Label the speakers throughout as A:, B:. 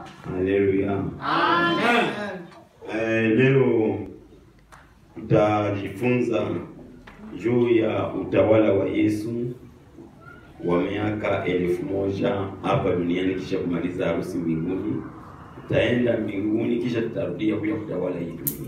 A: Haleluya.
B: Amen.
A: Eh, leo tutajifunza juu ya utawala wa Yesu wa miaka elfu moja hapa duniani kisha kumaliza harusi mbinguni. Tutaenda mbinguni kisha tutarudia kuja kutawala hii dunia.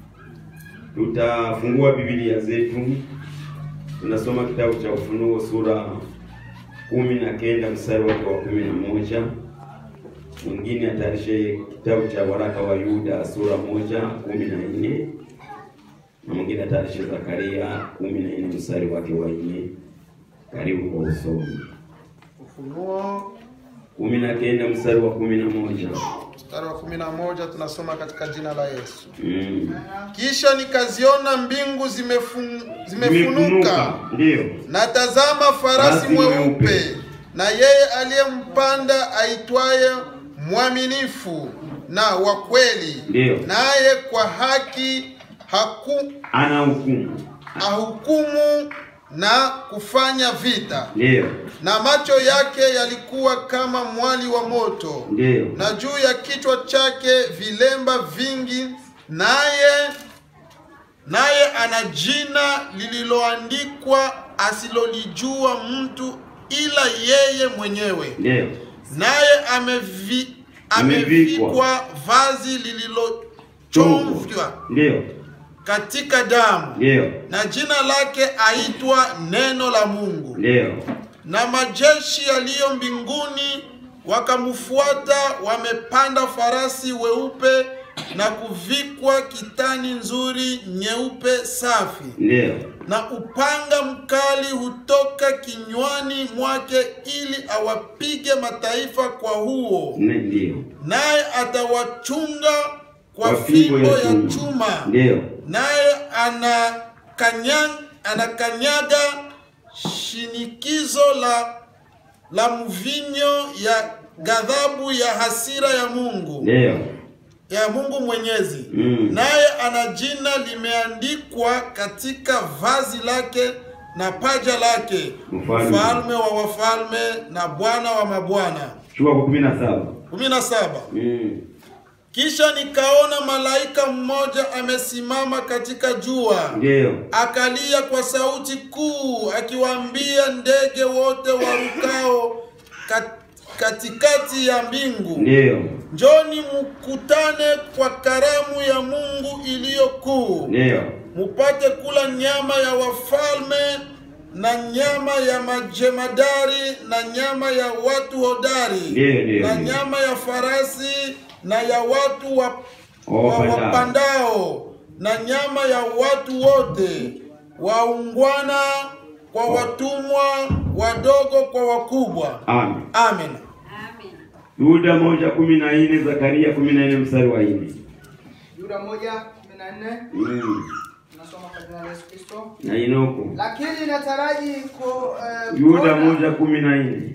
A: Tutafungua Biblia zetu, tunasoma kitabu cha Ufunuo sura kumi na kenda mstari wake wa kumi na moja mwingine atayarishe kitabu cha waraka wa Yuda sura moja kumi na nne na mwingine atayarishe Zakaria kumi na nne mstari wake wa nne. Karibu kwa usomi.
B: Ufunuo
A: kumi na kenda mstari wa kumi na moja.
B: mstari wa kumi na moja tunasoma katika jina la Yesu.
A: Mm.
B: Kisha nikaziona mbingu zimefun, zimefunuka
A: Zimefunuka, ndiyo
B: na tazama farasi
A: Farasi mweupe.
B: mweupe, na yeye aliyempanda aitwaye mwaminifu na wa kweli,
A: Ndiyo.
B: naye kwa haki haku,
A: ana hukumu,
B: ahukumu na kufanya vita,
A: ndiyo
B: na macho yake yalikuwa kama mwali wa moto,
A: ndiyo
B: na juu ya kichwa chake vilemba vingi, naye naye ana jina lililoandikwa asilolijua mtu ila yeye mwenyewe,
A: ndiyo
B: naye amevi, amevikwa vazi lililochomvywa
A: ndiyo
B: katika damu,
A: ndiyo
B: na jina lake aitwa Neno la Mungu.
A: ndiyo
B: Na majeshi yaliyo mbinguni wakamfuata, wamepanda farasi weupe na kuvikwa kitani nzuri nyeupe safi,
A: ndiyo
B: na upanga mkali hutoka kinywani mwake, ili awapige mataifa kwa huo,
A: Ne- ndiyo
B: naye atawachunga kwa
A: Kwa fimbo
B: fimbo
A: ya
B: ya
A: chuma.
B: chuma
A: ndiyo
B: naye anakanya, anakanyaga shinikizo la la mvinyo ya ghadhabu ya hasira ya Mungu
A: ndiyo
B: ya Mungu Mwenyezi.
A: Mm.
B: Naye ana jina limeandikwa katika vazi lake na paja lake,
A: Mfalme.
B: mfalme wa wafalme na Bwana wa mabwana.
A: chukua kwa kumi na saba
B: kumi na saba.
A: Mm.
B: Kisha nikaona malaika mmoja amesimama katika jua
A: ndiyo
B: akalia kwa sauti kuu akiwaambia ndege wote warukao kat, katikati ya mbingu,
A: ndiyo
B: njoni mkutane kwa karamu ya Mungu iliyo kuu,
A: ndiyo
B: mupate kula nyama ya wafalme na nyama ya majemadari na nyama ya watu hodari
A: Ndiyo, ndiyo,
B: na
A: ndiyo.
B: nyama ya farasi na ya watu wa, wa
A: Wapandao.
B: wapandao na nyama ya watu wote waungwana kwa watumwa wadogo kwa wakubwa.
A: amen
B: Amen.
A: Yuda moja kumi na nne Zakaria kumi na nne mstari wa nne
C: Yuda moja kumi na nne
A: Mm.
C: tunasoma kwa jina la Yesu Kristo.
A: na Inoko
C: Lakini nataraji ko eh,
A: Yuda
C: kuona-
A: moja kumi na nne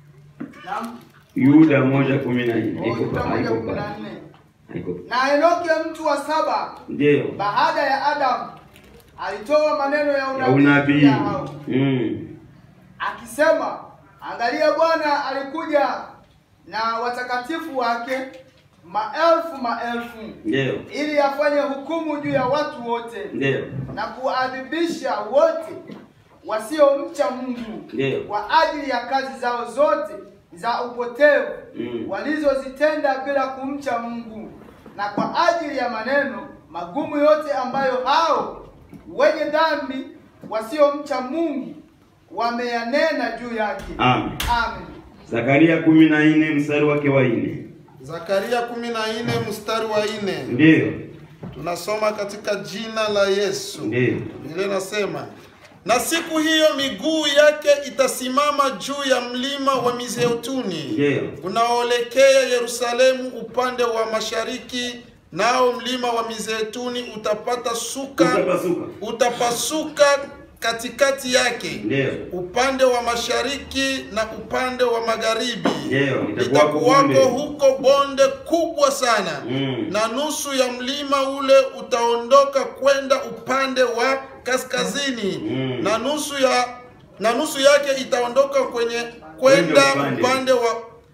C: Naam.
A: Yuda moja kumi na nne
C: Oh,
A: Haiko
C: Yuda
A: pa-
C: moja
A: haiko
C: kumi
A: pa-
C: na nne.
A: haiko pa-
C: Na Enoki mtu wa saba
A: ndiyo
C: baada ya Adamu alitoa maneno ya
A: ya
C: unabii
A: unabii
C: juu ya hao
A: Mm.
C: akisema, angalia, Bwana alikuja na watakatifu wake maelfu maelfu,
A: ndiyo
C: ili afanye hukumu juu ya watu wote
A: ndiyo
C: na kuadhibisha wote wasiomcha Mungu
A: Ndiyo.
C: kwa ajili ya kazi zao zote za upotevu
A: Mm.
C: walizozitenda bila kumcha Mungu na kwa ajili ya maneno magumu yote ambayo hao wenye dhambi wasiomcha Mungu wameyanena juu yake.
A: amen
C: Amen.
A: Zakaria kumi na nne mstari wake wa nne
B: Zakaria 14 mstari wa 4
A: ndiyo
B: tunasoma katika jina la Yesu.
A: ndiyo
B: Biblia inasema na siku hiyo miguu yake itasimama juu ya mlima wa Mizeituni
A: ndiyo
B: unaoelekea Yerusalemu upande wa mashariki, nao mlima wa Mizeituni utapata suka
A: utapasuka
B: utapasuka katikati yake
A: ndiyo
B: upande wa mashariki na upande wa magharibi.
A: Ndiyo, itakuwako
B: Litakuwako
A: bonde.
B: huko bonde kubwa sana
A: Mm.
B: na nusu ya mlima ule utaondoka kwenda upande wa kaskazini
A: Mm.
B: na nusu ya na nusu yake itaondoka kwenye kwenda
A: upande.
B: upande wa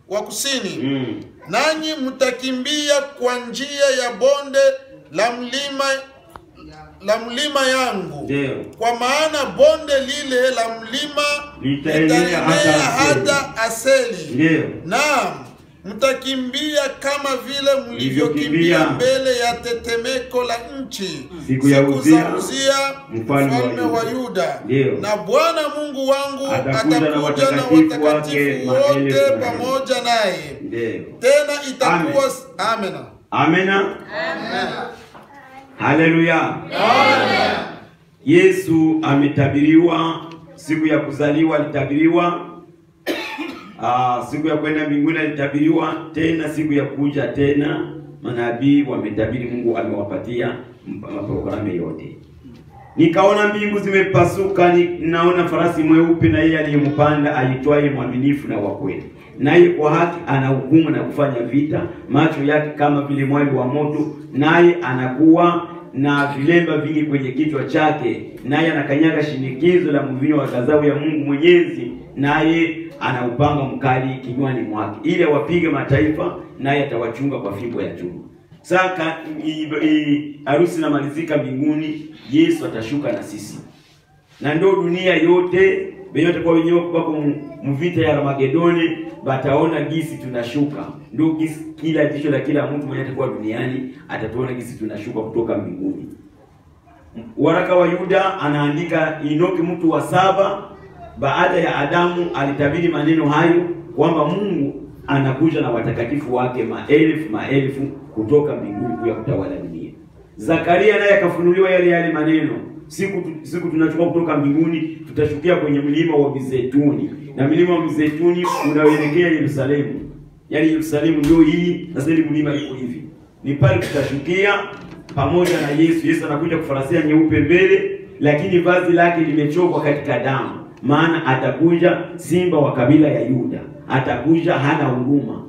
B: wa kusini
A: Mm.
B: nanyi mtakimbia kwa njia ya bonde la mlima la mlima yangu
A: Ndio.
B: kwa maana bonde lile la mlima
A: Litaenea
B: litaenea
A: hata
B: hata aseli
A: Ndio.
B: naam mtakimbia kama vile mlivyokimbia
A: Mlivyokimbia
B: mbele ya tetemeko la nchi
A: Siku ya
B: za
A: Uzia,
B: Uzia
A: mfalme wa
B: mfalme wa
A: Yuda.
B: Yuda
A: Ndio.
B: na Bwana Mungu wangu
A: Atakuja na
B: atakuja na
A: watakatifu wake
B: watakatifu
A: maelfu
B: wote
A: na
B: pamoja naye
A: Ndio.
B: tena itakuwa amena
A: Amena. Haleluya. Yesu ametabiriwa, siku ya kuzaliwa alitabiriwa, ah, siku ya kwenda mbinguni alitabiriwa, tena siku ya kuja tena manabii wametabiri, Mungu amewapatia mp- maprogramu yote. Nikaona mbingu zimepasuka, ni- naona farasi mweupe, na yeye aliyempanda aitwaye mwaminifu na wa kweli, naye kwa haki anahukumu na kufanya vita. Macho yake kama vile mwali wa moto, naye anakuwa na vilemba vingi kwenye kichwa chake, naye anakanyaga shinikizo la mvinyo wa ghadhabu ya Mungu Mwenyezi, naye ana upanga mkali kinywani mwake, ili awapige mataifa, naye atawachunga kwa fimbo ya chuma. Saka i- i- harusi inamalizika mbinguni, Yesu atashuka na sisi, na ndio dunia yote benyote kwa wenyewe bako mu- muvita ya Armagedoni bataona gisi tunashuka. Ndio gisi kila jicho la kila mtu mwenye atakuwa duniani atatuona gisi tunashuka kutoka mbinguni. Waraka wa Yuda anaandika Enoki mtu wa saba baada ya Adamu alitabiri maneno hayo kwamba Mungu anakuja na watakatifu wake maelfu maelfu kutoka mbinguni kuja kutawala dunia. Zakaria naye akafunuliwa yale yale maneno, siku tu- siku tunachukua kutoka mbinguni, tutashukia kwenye mlima wa Mizeituni, na mlima wa Mizeituni unaoelekea Yerusalemu. Yaani Yerusalemu ndio hii, sasa ile mlima iko hivi, ni pale tutashukia pamoja na Yesu. Yesu anakuja kufarasia nyeupe mbele, lakini vazi lake limechokwa katika damu, maana atakuja simba wa kabila ya Yuda, atakuja hana huruma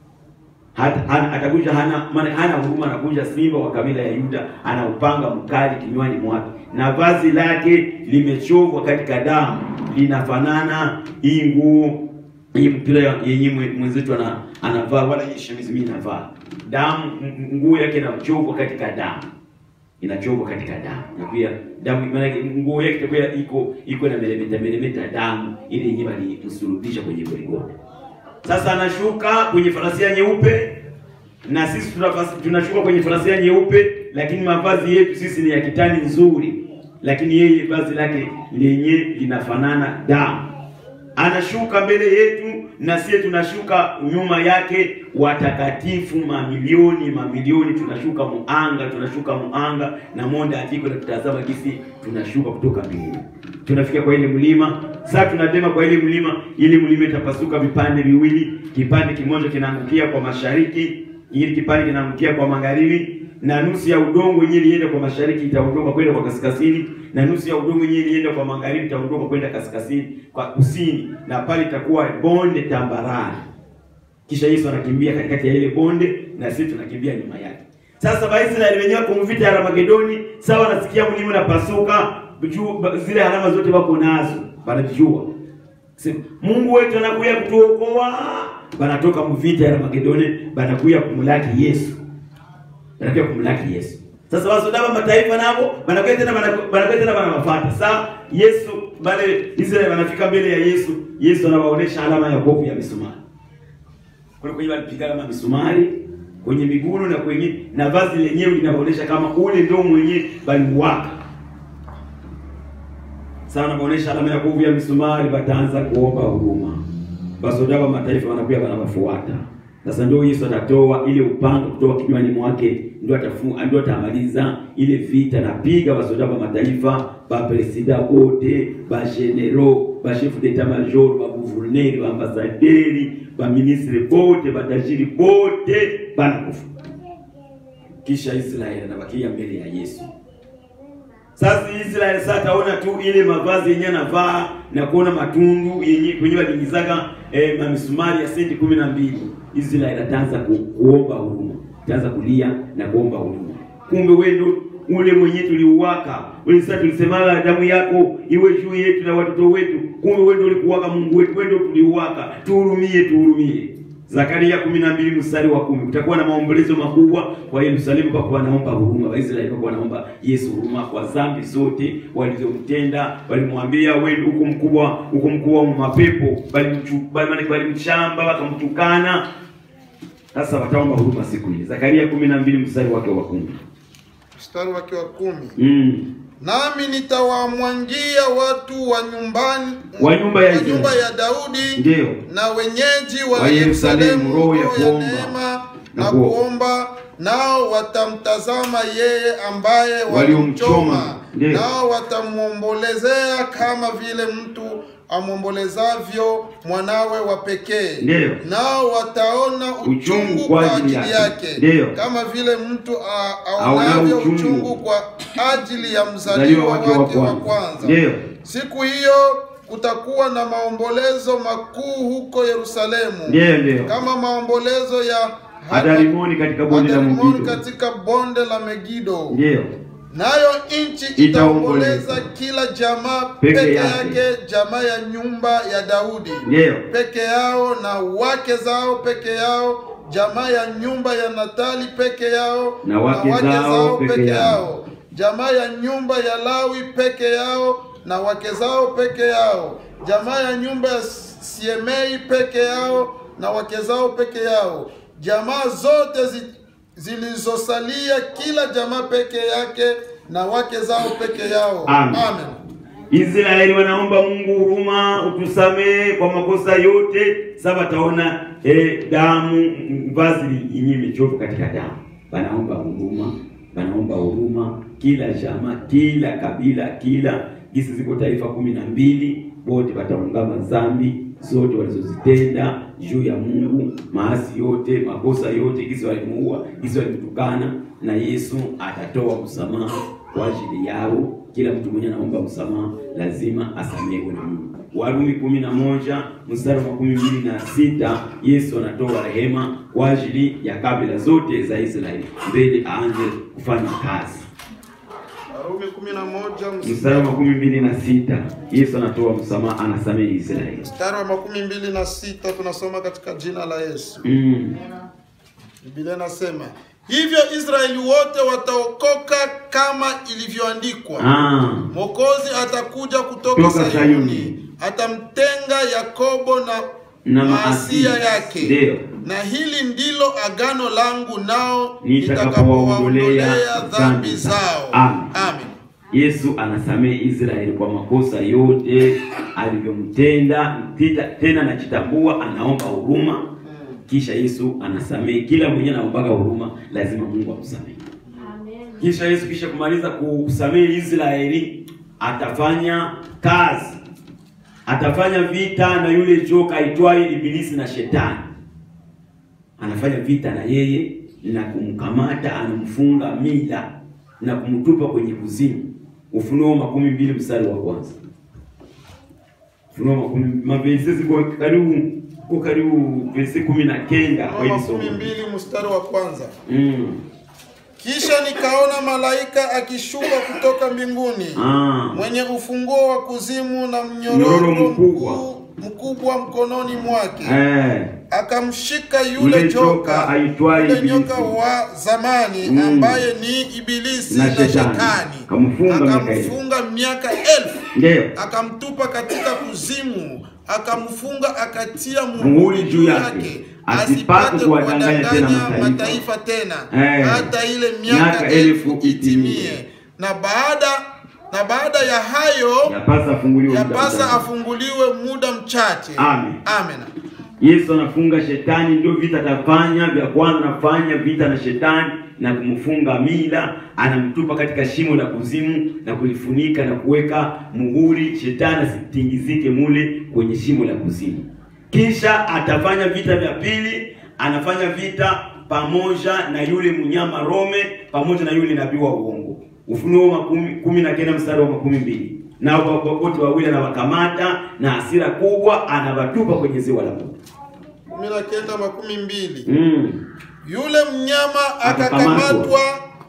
A: hata hana, atakuja hana maana hana huruma, anakuja simba wa kabila ya Yuda, ana upanga mkali kinywani mwake, na vazi lake limechovwa katika damu, linafanana hii nguo hii mpira ya- yenye mwe- mwenzetu ana, anavaa wala hii shemizi mimi navaa damu, m- m- nguo yake inachovwa katika damu, inachovwa katika damu, na pia damu maana yake nguo yake itakuwa iko iko na melemeta melemeta damu ile yenyewe alimsulubisha kwenye Golgotha. Sasa anashuka kwenye farasia nyeupe na sisi tunafasi- tunashuka kwenye farasia nyeupe, lakini mavazi yetu sisi ni ya kitani nzuri, lakini yeye vazi lake lenye linafanana damu. Anashuka mbele yetu na sisi tunashuka nyuma yake, watakatifu mamilioni mamilioni, tunashuka muanga, tunashuka muanga na monda atiko na tutazama gisi tunashuka kutoka mbinguni tunafika kwa ile mlima sasa, tunadema kwa ile mlima, ile mlima itapasuka vipande viwili, kipande kimoja kinaangukia kwa mashariki, ili kipande kinaangukia kwa magharibi, na nusu ya udongo yenyewe ilienda kwa mashariki itaondoka kwenda kwa kaskazini, na nusu ya udongo yenyewe ilienda kwa magharibi itaondoka kwenda kaskazini kwa kusini, na pale itakuwa bonde tambarare. Kisha Yesu anakimbia katikati ya ile bonde na sisi tunakimbia nyuma yake. Sasa Waisraeli wenyewe kwa vita ya Armagedoni, sawa, nasikia mlima unapasuka, juu ba- zile alama zote wako nazo, wanajua Sema, Mungu wetu anakuja kutuokoa, banatoka mvita ya Armagedoni, banakuja kumlaki Yesu, banakuja kumlaki Yesu. Sasa wasodaba mataifa nabo banakuja tena banaku- banakuja tena banawafuata. Sasa Yesu bale Israeli wanafika mbele ya Yesu, Yesu anawaonesha alama ya kovu ya misumari kule kwenye walipiga kama misumari kwenye miguu na kwenye na vazi lenyewe linaonyesha kama ule ndio mwenye balimuwaka. Sasa wanaonyesha alama ya kovu ya misumari, bataanza kuomba huruma. Basoda wa mataifa wanakuja wanawafuata. Sasa ndio Yesu atatoa ile upanga kutoka kinywani mwake, ndio atafu ndio atamaliza ile vita, napiga basoda wa mataifa, ba presida wote, ba general, ba chef d'etat major, ba gouverneur, ba ambassaderi, ba ministre bote, ba tajiri bote banakufa. Kisha Israeli anabakia mbele ya Yesu. Sasa Israeli sasa ataona tu ile mavazi yenye anavaa na kuona matundu yenye kwenye waliingizaga eh, mamisumari ya senti kumi na mbili. Israeli ataanza ku, kuomba huruma, ataanza kulia na kuomba huruma. Kumbe wewe ndio ule mwenye tuliuwaka, ule sasa tulisemaga damu yako iwe juu yetu na watoto wetu. Kumbe wewe ndio ulikuwaka Mungu wetu, wewe ndio tuliuwaka, tuhurumie, tuhurumie. Zakaria kumi na mbili mstari wa kumi kutakuwa na maombolezo makubwa kwa Yerusalemu, kwa wanaomba huruma. Waisraeli kwa wanaomba Yesu huruma kwa dhambi zote walizomtenda. Walimwambia wewe huko mkubwa, huko mkubwa wa mapepo, bali walimchamba wakamtukana. Sasa wataomba huruma siku ile. Zakaria kumi na mbili mstari wake wa kumi.
B: Mstari wake wa kumi.
A: Mm.
B: Nami nitawamwangia watu wa nyumbani
A: Wa nyumba ya
B: wa nyumba
A: Israeli.
B: ya Daudi
A: Ndiyo.
B: na wenyeji wa
A: Wa Yerusalemu,
B: Yerusalemu
A: roho ya
B: roho ya
A: kuomba
B: neema
A: na
B: na
A: kuomba.
B: kuomba, nao watamtazama yeye ambaye
A: Waliomchoma.
B: walimchoma,
A: Ndiyo.
B: nao watamwombolezea kama vile mtu amwombolezavyo mwanawe wa pekee,
A: Ndiyo.
B: nao wataona
A: Uchungu
B: uchungu
A: kwa
B: kwa
A: ajili
B: ajili
A: yake.
B: yake,
A: Ndiyo.
B: kama vile mtu a-
A: Aonao
B: aonavyo
A: uchungu
B: uchungu kwa ajili ya
A: Mzaliwa
B: mzaliwa
A: wake wa
B: wake wa
A: kwanza.
B: kwanza.
A: Ndiyo.
B: Siku hiyo kutakuwa na maombolezo makuu huko Yerusalemu,
A: Ndiyo, ndiyo.
B: kama maombolezo ya
A: Hadarimoni katika bonde la
B: Hadarimoni
A: Megido.
B: katika bonde la Megido.
A: Ndiyo.
B: Nayo nchi
A: Itaomboleza.
B: itaomboleza kila jamaa
A: Peke
B: peke
A: yake.
B: yake, jamaa ya nyumba ya Daudi
A: Ndiyo.
B: peke yao na wake zao peke yao, jamaa ya nyumba ya Natali peke yao
A: Na wake zao peke yao.
B: jamaa ya nyumba ya Lawi peke yao na wake zao peke yao, jamaa ya nyumba ya Siemei peke yao na wake zao peke yao, jamaa zote zi, zilizosalia kila jamaa peke yake na wake zao peke yao.
A: Amen.
B: Amen.
A: Israeli wanaomba Mungu huruma, utusamee kwa makosa yote. Sasa wataona eh, damu vazi yenyewe imechoka katika damu. Wanaomba huruma, wanaomba huruma kila jamaa, kila kabila, kila gisi ziko taifa kumi na mbili, wote wataungama dhambi zote walizozitenda juu ya Mungu, maasi yote, makosa yote, gisi walimuua, gisi walimtukana, na Yesu atatoa msamaha kwa ajili yao. Kila mtu mwenye anaomba msamaha lazima asamehewe na Mungu. Warumi kumi na moja mstari wa makumi mbili na sita Yesu anatoa rehema kwa ajili ya kabila zote za Israeli mbele aanze kufanya kazi.
B: Warumi 11
A: Mstari wa makumi mbili na sita Yesu anatoa msamaha, anasamehe Israeli.
B: mstari wa makumi mbili na sita tunasoma katika jina la Yesu.
A: Mm.
B: Biblia inasema hivyo Israeli wote wataokoka kama ilivyoandikwa,
A: Ah.
B: Mwokozi atakuja kutoka
A: Kutoka
B: Sayuni,
A: Sayuni.
B: atamtenga Yakobo na,
A: Na
B: maasia
A: maasia.
B: yake.
A: Ndiyo.
B: Na hili ndilo agano langu nao
A: Nitakapowaondolea
B: nitakapowaondolea dhambi
A: dhambi
B: zao.
A: zao. Amen.
B: Amen.
A: Yesu anasamehe Israeli kwa makosa yote alivyomtenda, tita- tena anajitambua, anaomba huruma, kisha Yesu anasamehe kila mwenye anaombaga huruma, lazima Mungu amsamehe. Kisha Yesu kisha kumaliza kusamehe Israeli, atafanya kazi, atafanya vita na yule joka aitwaye Ibilisi na Shetani. Anafanya vita na yeye na kumkamata, anamfunga mila na kumtupa kwenye kuzimu. Ufunuo makumi mbili mstari wa kwanza. Ufunuo makumi mavesi ziko karibu kwa karibu vesi kumi na kenda kwa hili
B: Makumi
A: somo.
B: mbili mstari wa kwanza.
A: Mm.
B: Kisha nikaona malaika akishuka kutoka mbinguni
A: Ah.
B: mwenye ufunguo wa kuzimu na
A: Mnyororo
B: mnyororo
A: mkubwa.
B: mkuu- mkubwa mkononi mwake
A: Eh.
B: akamshika yule
A: Yule joka
B: joka
A: aitwaye
B: yule
A: Ibilisi.
B: nyoka wa zamani
A: Mm.
B: ambaye ni Ibilisi
A: Na
B: na,
A: Shetani.
B: Shetani
A: Akamfunga miaka
B: akamfunga miaka elfu
A: Ndio.
B: akamtupa katika kuzimu akamfunga akatia
A: Muhuri
B: muhuri
A: juu
B: juu
A: yake,
B: yake
A: asipate
B: asipate
A: kuwadanganya tena
B: kuwadanganya
A: mataifa.
B: mataifa tena
A: Eh.
B: hata ile
A: Miaka
B: miaka
A: elfu
B: elfu
A: itimie.
B: itimie na baada na baada ya hayo
A: Yapasa afunguliwe muda
B: yapasa
A: mchache.
B: afunguliwe muda mchache
A: Amen.
B: amen
A: Yesu anafunga shetani, ndio vita atafanya vya kwanza, anafanya vita na shetani na kumfunga mila, anamtupa katika shimo la kuzimu na kulifunika na kuweka muhuri, shetani asitingizike mule kwenye shimo la kuzimu. Kisha atafanya vita vya pili, anafanya vita pamoja na yule mnyama Rome pamoja na yule nabii wa uongo. Ufunuo makumi kumi na kenda mstari wa makumi mbili na wote wawili anawakamata na hasira kubwa anawatupa kwenye ziwa la moto.
B: kumi na kenda makumi mbili
A: Mm.
B: yule mnyama
A: Akakamatwa.
B: akakamatwa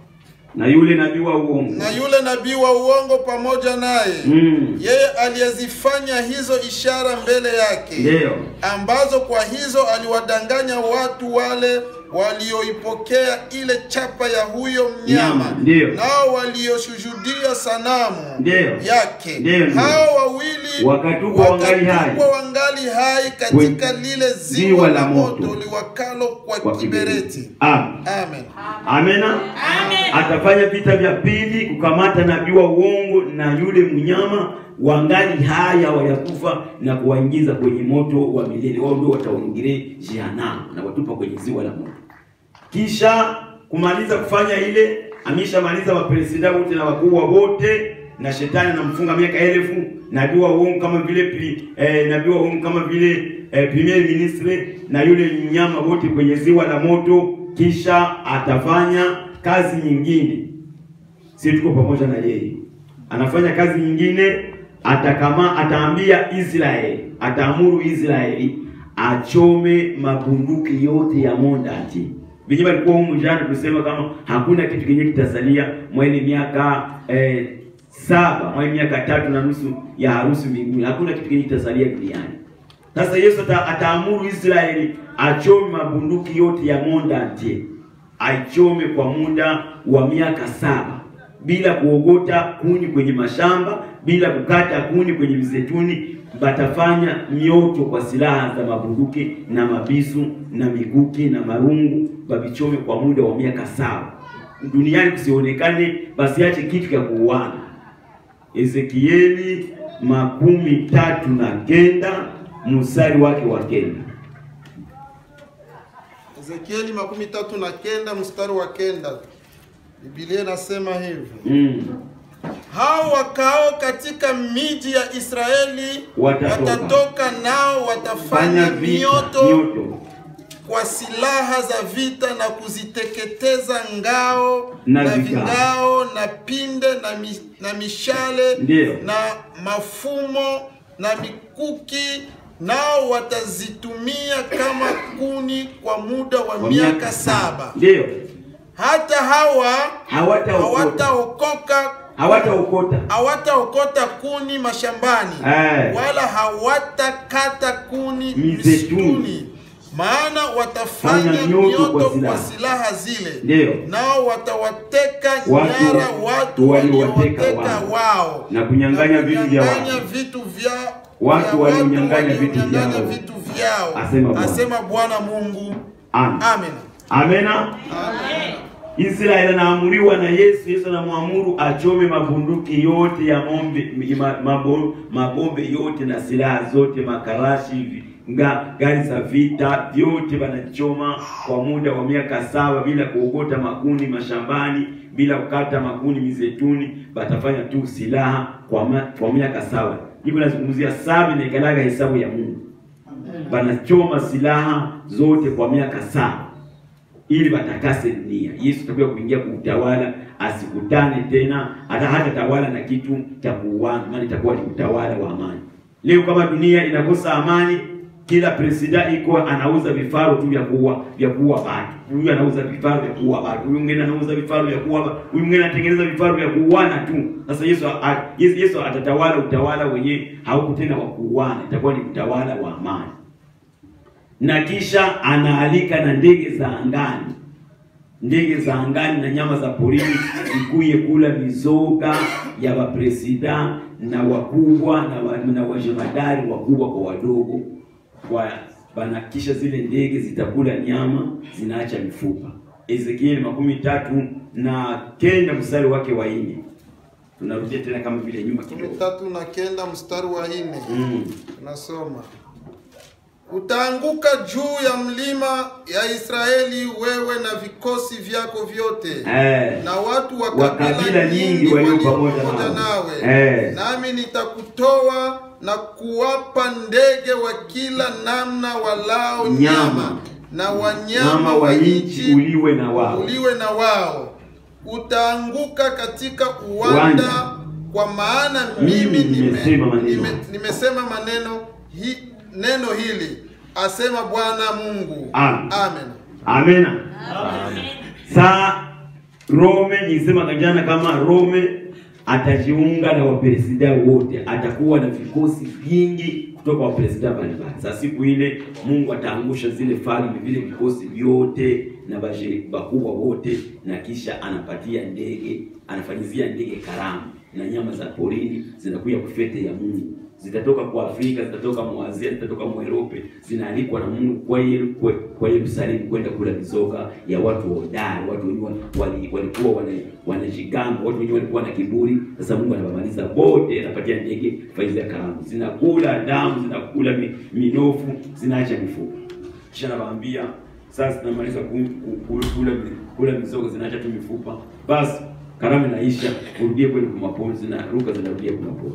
A: na yule nabii wa uongo
B: na yule nabii wa uongo pamoja naye
A: mm.
B: yeye aliyezifanya hizo ishara mbele yake
A: Ndio.
B: ambazo kwa hizo aliwadanganya watu wale walioipokea ile chapa ya huyo mnyama
A: Nyama, ndio.
B: nao walioshuhudia sanamu
A: Ndio.
B: yake
A: Ndio, ndio.
B: hao wawili
A: Wakatupwa wangali hai.
B: wakatupwa wangali hai katika lile ziwa la moto liwakalo kwa
A: Kwa
B: kibereti
A: Amen.
B: amen
A: Amena. Atafanya vita vya pili kukamata nabii wa uongo na yule mnyama wangali hai hawajakufa na kuwaingiza kwenye moto wa milele. Wao ndio wataingia jehanamu na watupa kwenye ziwa la moto. Kisha kumaliza kufanya ile, ameshamaliza mapresida wote na wakubwa wote, na shetani anamfunga miaka elfu. Nabii wa uongo kama vile pri, eh, nabii wa uongo kama vile eh, premier ministre na yule mnyama wote kwenye ziwa la moto. Kisha atafanya kazi nyingine, si tuko pamoja na yeye, anafanya kazi nyingine. Atakama ataambia Israeli, ataamuru Israeli achome mabunduki yote ya Mondati. Vinyi walikuwa humu jana, tusema kama hakuna kitu kenye kitasalia mwa ile miaka eh, saba mwa ile miaka tatu na nusu ya harusi mbinguni, hakuna kitu kenye kitasalia duniani. Sasa Yesu ata, ataamuru Israeli achome mabunduki yote ya Mondati, aichome kwa muda wa miaka saba bila kuogota kuni kwenye mashamba, bila kukata kuni kwenye mzetuni. Batafanya mioto kwa silaha za mabunduki na mabisu na mikuki na marungu, babichome kwa muda wa miaka saba, duniani kusionekane basiache kitu cha kuuana. Ezekieli makumi tatu na kenda mstari wake wa kenda.
B: Ezekieli makumi tatu na kenda mstari wa kenda Biblia inasema hivi
A: Mm.
B: hao wakao katika miji ya Israeli
A: Watatoka.
B: watatoka nao watafanya
A: Fanya vita,
B: mioto
A: mioto
B: kwa silaha za vita na kuziteketeza ngao
A: Na
B: na
A: vigao.
B: vingao na pinde na, mi, na mishale
A: Ndiyo.
B: na mafumo na mikuki nao watazitumia kama kuni kwa muda wa
A: kwa
B: miaka saba
A: Ndiyo,
B: hata hawa
A: hawataokota
B: hawataokoka
A: hawataokota
B: hawataokota kuni mashambani
A: Eh.
B: wala hawatakata kuni
A: Mizeituni.
B: misituni maana watafanya
A: Fanya mioto
B: mioto
A: kwa
B: kwa
A: silaha.
B: silaha zile
A: Ndiyo.
B: nao watawateka
A: Watu-
B: nyara watu
A: waliowateka
B: waliowateka
A: wao.
B: wao
A: Na kunyang'anya vitu vya watu.
B: kunyang'anya vitu vya
A: Watu
B: vya
A: walionyang'anya vitu
B: walionyang'anya
A: vyao.
B: vitu vyao
A: Asema Bwana.
B: asema Bwana Mungu
A: Amen.
B: amen
A: Amena. Israeli anaamuriwa na Yesu. Yesu anamwamuru achome mabunduki yote ya mombe, ma, mabo, mabombe yote na silaha zote, makarashi, vi- nga, gari za vita vyote wanachoma kwa muda wa miaka saba bila kuogota makuni mashambani, bila kukata makuni mizetuni. Batafanya tu silaha kwa, ma, kwa miaka saba. Hivyo nazungumzia saba inaikalaga hesabu ya Mungu. Banachoma silaha zote kwa miaka saba ili watakase dunia. Yesu atakuja kuingia kuutawala, asikutane tena hata hata tawala na kitu cha kuuana, maana itakuwa ni utawala wa amani. Leo kama dunia inakosa amani, kila presida iko anauza vifaru tu vya kuua vya kuua watu. Huyu anauza vifaru vya kuua watu, huyu mwingine anauza vifaru vya kuua, watu. huyu mwingine anatengeneza vifaru vya kuuana tu. Sasa Yesu a, Yesu, Yesu atatawala utawala wenyewe hauko tena wa kuuana, itakuwa ni utawala wa amani na kisha anaalika na ndege za angani, ndege za angani na nyama za porini ikuye kula mizoga ya wapresida na wakubwa na, wa, na wajemadari wakubwa kwa wadogo kwa bana, kisha zile ndege zitakula nyama zinaacha mifupa. Ezekieli makumi tatu na kenda mstari wake wa nne. Tunarudia tena kama vile nyuma
B: kumi
A: kidogo.
B: tatu na kenda mstari wa nne
A: Mm.
B: Tunasoma, utaanguka juu ya mlima ya Israeli, wewe na vikosi vyako vyote
A: Eh.
B: na watu wa
A: Wa
B: kabila
A: kabila
B: nyingi
A: nyingi walio
B: walio
A: pamoja
B: pamoja
A: nawe.
B: nawe,
A: Eh.
B: nami nitakutoa na kuwapa ndege wa kila namna walao
A: Nyama.
B: nyama na wanyama
A: Nyama wa nchi uliwe na wao.
B: uliwe na wao. Utaanguka katika uwanda,
A: Uwanda.
B: kwa maana
A: Mimi
B: mimi nime-
A: nimesema maneno.
B: nime- nimesema maneno hi, neno hili, asema Bwana Mungu.
A: Amen.
B: Amen.
A: Amena. Saa Rome nilisema kanjana kama Rome atajiunga na wapresida wote, atakuwa na vikosi vingi kutoka wapresida mbalimbali. Sasa siku ile Mungu ataangusha zile falme vile vikosi vyote na baje bakubwa wote, na kisha anapatia ndege, anafanyizia ndege karamu na nyama za porini zinakuja kufete ya Mungu zitatoka kwa Afrika, zitatoka mwa Asia, zitatoka mwa Europe, zinaalikwa na Mungu kwa Yeru- kwa- kwa Yerusalemu kwenda kula mizoga ya watu hodari, watu wenye wali- walikuwa wana- wanajigamba, watu wenye walikuwa na kiburi. Sasa Mungu anawamaliza wote, anapatia ndege faizi ya karamu, zinakula damu, zinakula mi- minofu, zinaacha mifupa. Kisha anawaambia sasa, tunamaliza ku- ku- ku- kula kula mizoga, zinaacha tu mifupa, basi karamu inaisha, urudie kwenda kumapori, zinaruka zinarudia kumapori.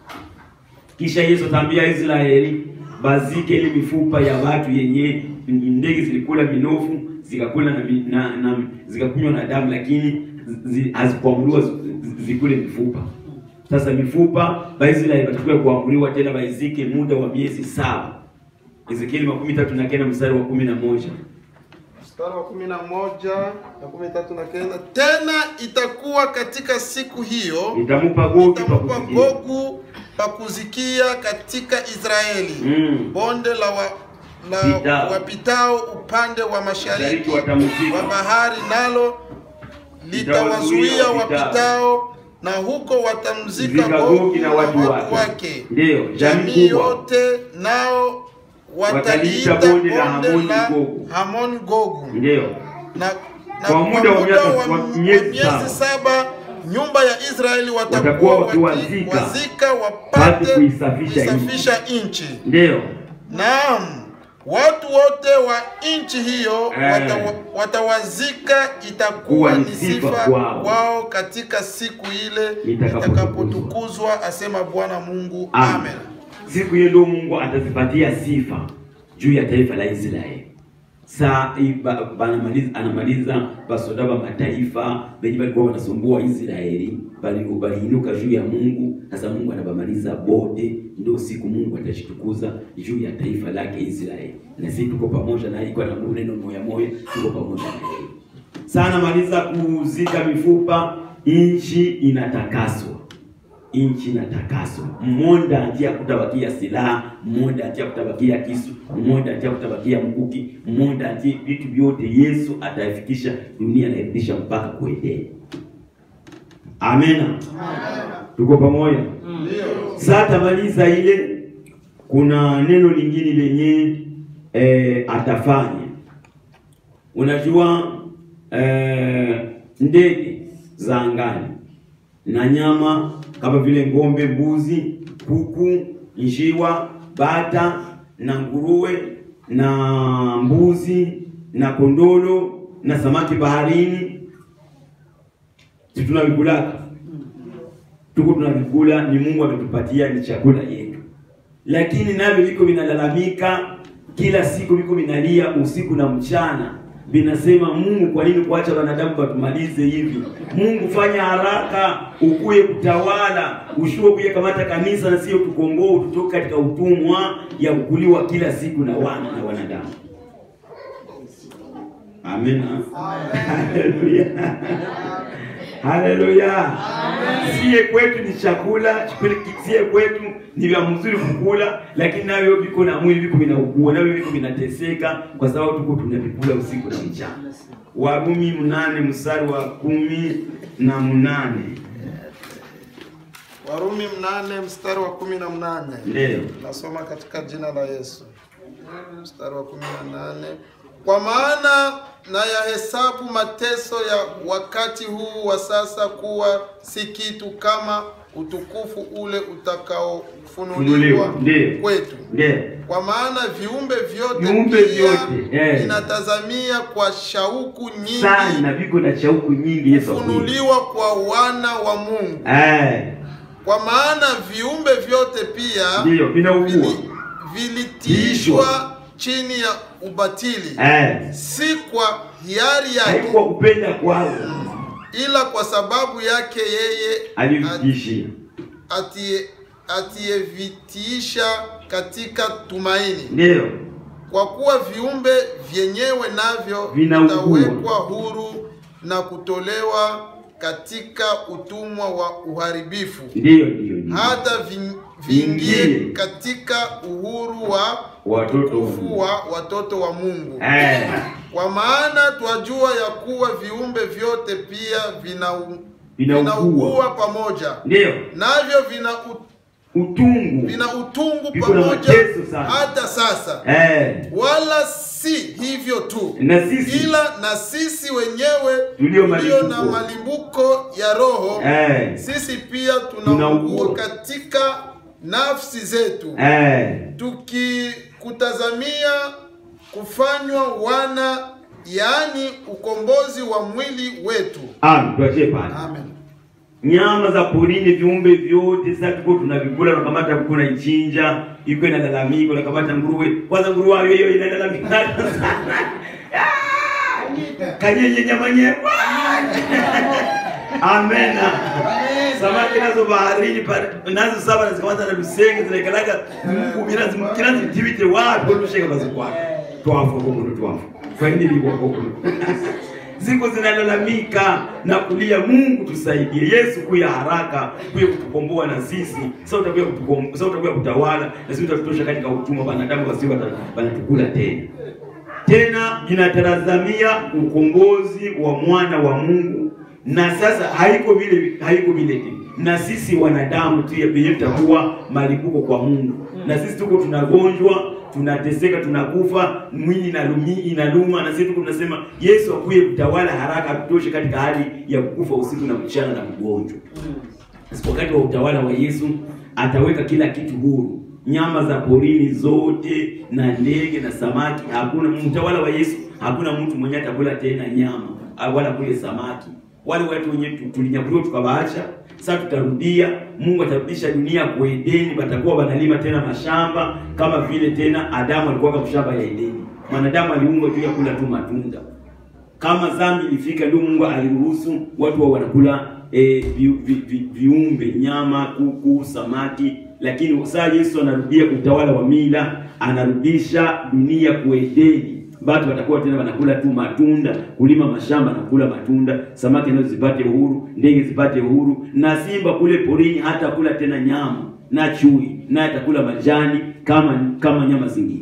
A: Kisha Yesu ataambia Israeli bazike ile mifupa ya watu yenye ndege zilikula minofu zikakula na, mi- na, na zikakunywa na damu, lakini zi- hazikuamuriwa zi- zi- zikule mifupa. Sasa mifupa Waisraeli watakuwa kuamuriwa tena waizike muda wa miezi saba. Ezekieli makumi tatu na kenda mstari wa kumi na moja.
B: mstari wa kumi na moja na kumi tatu na kenda tena itakuwa katika siku hiyo
A: Nitamupa Gogi pa
B: itampa
A: kusikia.
B: Gogu pa kuzikia katika Israeli
A: Mm.
B: bonde la, wa, la
A: Pitao.
B: wapitao upande wa mashariki
A: Mashariki watamzika.
B: wa bahari nalo litawazuia
A: Litawazuia
B: wapitao na huko watamzika
A: Zika
B: Gogu
A: Gogi na watu wake. Ndiyo, jamii
B: jamii
A: kubwa.
B: yote nao
A: Wataliita
B: wataliita
A: bonde la Hamoni
B: la
A: Gogu.
B: Hamoni Gogu
A: Ndiyo.
B: na, na
A: Kwa muda wa miaka-
B: wa-
A: wa
B: wa
A: miezi
B: miezi
A: saba.
B: saba nyumba ya Israeli
A: Watakuwa
B: watakuwa
A: wakiwazika,
B: waki- wazika
A: wapate
B: wapate
A: kuisafisha
B: kuisafisha nchi.
A: Ndiyo.
B: Naam, watu wote wa nchi hiyo
A: Eh.
B: watawa, watawazika, itakuwa
A: Kuwa
B: ni
A: ni sifa
B: sifa
A: kwao.
B: kwao katika siku ile
A: Itakapotukuzwa.
B: itakapotukuzwa, asema Bwana Mungu.
A: Amen.
B: Amen.
A: Siku hiyo ndio Mungu atazipatia sifa juu ya taifa la Israeli. Saa hii ba- banamaliza anamaliza basoda ba mataifa benye balikuwa wanasumbua Israeli, bali baliinuka juu ya Mungu. Sasa Mungu anabamaliza bote, ndio siku Mungu atashitukuza juu ya taifa lake Israeli, na sisi tuko pamoja na iko na neno moya moya, tuko pamoja na yeye. Sana maliza kuzika mifupa, nchi inatakaswa nchi inatakaswa. Mmonda atia kutabakia silaha, mmonda atia kutabakia kisu, mmonda atia kutabakia mkuki, mmonda atia vitu vyote. Yesu atafikisha dunia nairudisha mpaka kuendea. Amena, tuko pamoja. Sasa tamaliza ile, kuna neno lingine lenye eh, atafanya. Unajua eh, ndege za angani na nyama kama vile ng'ombe, mbuzi, kuku, njiwa, bata na nguruwe na mbuzi na kondolo na samaki baharini, si tunavikulaka? Tuko tunavikula, ni Mungu ametupatia, ni chakula yetu, lakini navyo viko vinalalamika kila siku, viko vinalia usiku na mchana vinasema Mungu, kwa nini kuacha wanadamu watumalize hivi? Mungu, fanya haraka, ukuye kutawala, ushuo kuye kamata kanisa na sio tukomboe, tutoke katika utumwa ya kukuliwa kila siku na wana na wanadamu. Amina. Haleluya. Haleluya. Sie kwetu ni chakula, sie kwetu ni vya mzuri kukula, lakini navyo viko na mwili viko vinaugua, navyo viko vinateseka kwa sababu tuko tunavikula usiku na mchana. Warumi mnane mstari wa kumi na mnane.
B: Warumi mnane mstari wa kumi na mnane.
A: Ndio.
B: Nasoma katika jina la Yesu. Mstari wa kumi na nane. Kwa maana na yahesabu mateso ya wakati huu wa sasa kuwa si kitu kama utukufu ule utakaofunuliwa
A: Funuliwa. Ndio.
B: kwetu.
A: Ndio.
B: Kwa maana viumbe vyote
A: Viumbe
B: pia
A: vyote, eh.
B: vinatazamia kwa shauku nyingi
A: Sana viko na shauku nyingi Yesu akuja.
B: kufunuliwa kwa wana wa Mungu.
A: Eh,
B: Kwa maana viumbe vyote pia
A: ndio vinaugua.
B: vili- vilitiishwa chini ya ubatili,
A: Eh,
B: si kwa hiari yake,
A: haikuwa kupenda kwao,
B: ila kwa sababu yake yeye
A: alivitishia.
B: atie- atiyevitiisha katika tumaini.
A: Ndio.
B: Kwa kuwa viumbe vyenyewe navyo
A: Vinaugua.
B: vitawekwa huru na kutolewa katika utumwa wa uharibifu
A: Ndiyo, ndiyo, ndiyo.
B: hata vi-
A: Viingie.
B: viingie katika uhuru wa
A: Watoto
B: utukufu wa watoto wa Mungu.
A: eh,
B: Kwa maana twajua ya kuwa viumbe vyote pia vinau-
A: Vinaugua.
B: vinaugua pamoja,
A: ndiyo
B: navyo vina, u,
A: utungu
B: vina utungu
A: Viko na
B: pamoja
A: mateso sana.
B: hata sasa.
A: eh,
B: Wala si hivyo tu,
A: na sisi
B: ila na sisi wenyewe
A: Tulio
B: tulio na
A: malimbuko.
B: malimbuko ya roho
A: eh,
B: sisi pia
A: Tunaugua.
B: tunaugua katika nafsi zetu
A: eh,
B: tukikutazamia kufanywa wana, yaani ukombozi wa mwili wetu.
A: amen. Tuachie pale.
B: Amen.
A: nyama za porini, viumbe vyote sasa tuko tunavikula, unakamata kuku unaichinja, iko inalalamika, unakamata nguruwe. Kwanza nguruwe hayo hiyo inalalamika sana. Ah! kanyenye nyama nyema. Amena. Samaki nazo baharini pa- nazo saba nazikamata na lusenge zinaikalaga mkubira zimkira zitibite wapi olusheka bazikwa. Twafu kwa mundu twafu. Kwa nini liko huko? Ziko zinalalamika na kulia, Mungu tusaidie. Yesu kuya haraka kuya kutukomboa na sisi. Sasa utakuja kutukomboa, sasa utakuja kutawala na sisi utatutosha katika utumwa, wanadamu wasio wata- wanatukula tena tena inatazamia ukombozi wa mwana wa Mungu, na sasa haiko vile haiko vile tu, na sisi wanadamu tu yenyewe tutakuwa malipuko kwa Mungu, na sisi tuko tunagonjwa, tunateseka, tunakufa, mwili inalumi inaluma, na sisi tuko tunasema Yesu akuye kutawala haraka, atutoshe katika hali ya kukufa usiku na mchana na mgonjwa. Sasa wakati wa utawala wa Yesu ataweka kila kitu huru, nyama za porini zote na ndege na samaki. Hakuna mtawala wa Yesu, hakuna mtu mwenye atakula tena nyama au wala kule samaki. Wale watu wenye tu- tulinyakuliwa tukawaacha, sasa tutarudia. Mungu atarudisha dunia kwa Edeni, watakuwa wanalima tena mashamba kama vile tena Adamu alikuwa kwa shamba ya Edeni. Mwanadamu aliumbwa juu ya kula tu matunda kama dhambi ilifika ndio Mungu aliruhusu watu wa wanakula e, vi, vi, vi, viumbe nyama, kuku, samaki, lakini saa Yesu anarudia utawala wa mila, anarudisha dunia kwa Edeni. Watu watakuwa tena wanakula tu matunda, kulima mashamba na kula matunda, samaki nazo zipate uhuru, ndege zipate uhuru, na simba kule porini hata kula tena nyama, na chui naye atakula majani kama kama nyama zingine.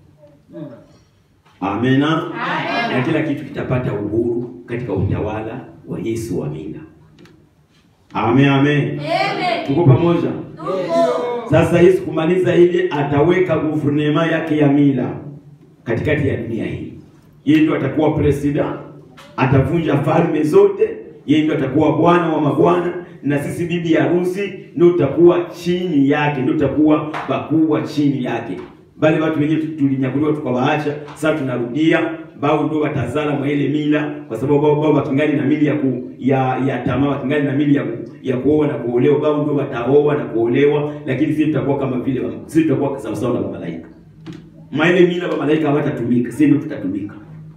A: Amena. Na kila kitu kitapata uhuru katika utawala wa Yesu wa mila. Amen, amen. Tuko pamoja? Sasa Yesu kumaliza ile ataweka guvernema yake ya mila katikati ya dunia hii. Yeye ndio atakuwa president, atavunja falme zote, yeye ndio atakuwa bwana wa mabwana na sisi bibi harusi ndio tutakuwa chini yake, ndio tutakuwa bakubwa chini yake. Bali watu wenyewe tulinyakuliwa tukawaacha, sasa tunarudia bao ndio watazala mwa ile mila, kwa sababu bao bao wakingali na mili ya ku, ya ya tamaa, wakingali na mili ya ku, ya kuoa na kuolewa, bao ndio wataoa na kuolewa, lakini sisi tutakuwa kama vile wa- sisi tutakuwa sawa sawa na malaika. Mwa ile mila wa malaika hawatatumika, sisi ndio tutatumika.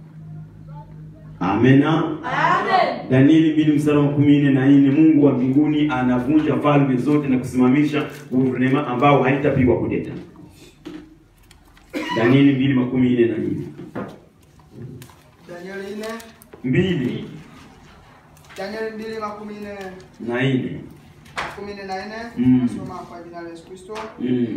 A: Amena. Danieli mbili mstari wa kumi nne na nne Mungu wa mbinguni anavunja falme zote na kusimamisha guvernema ambao haitapigwa kudeta. Danieli mbili makumi nne na nne
C: Danieli nne
A: mbili
C: Danieli mbili makumi nne
A: na nne
C: kumi nne na nne
A: Mm.
C: nasoma kwa jina la Yesu Kristo.
A: mm.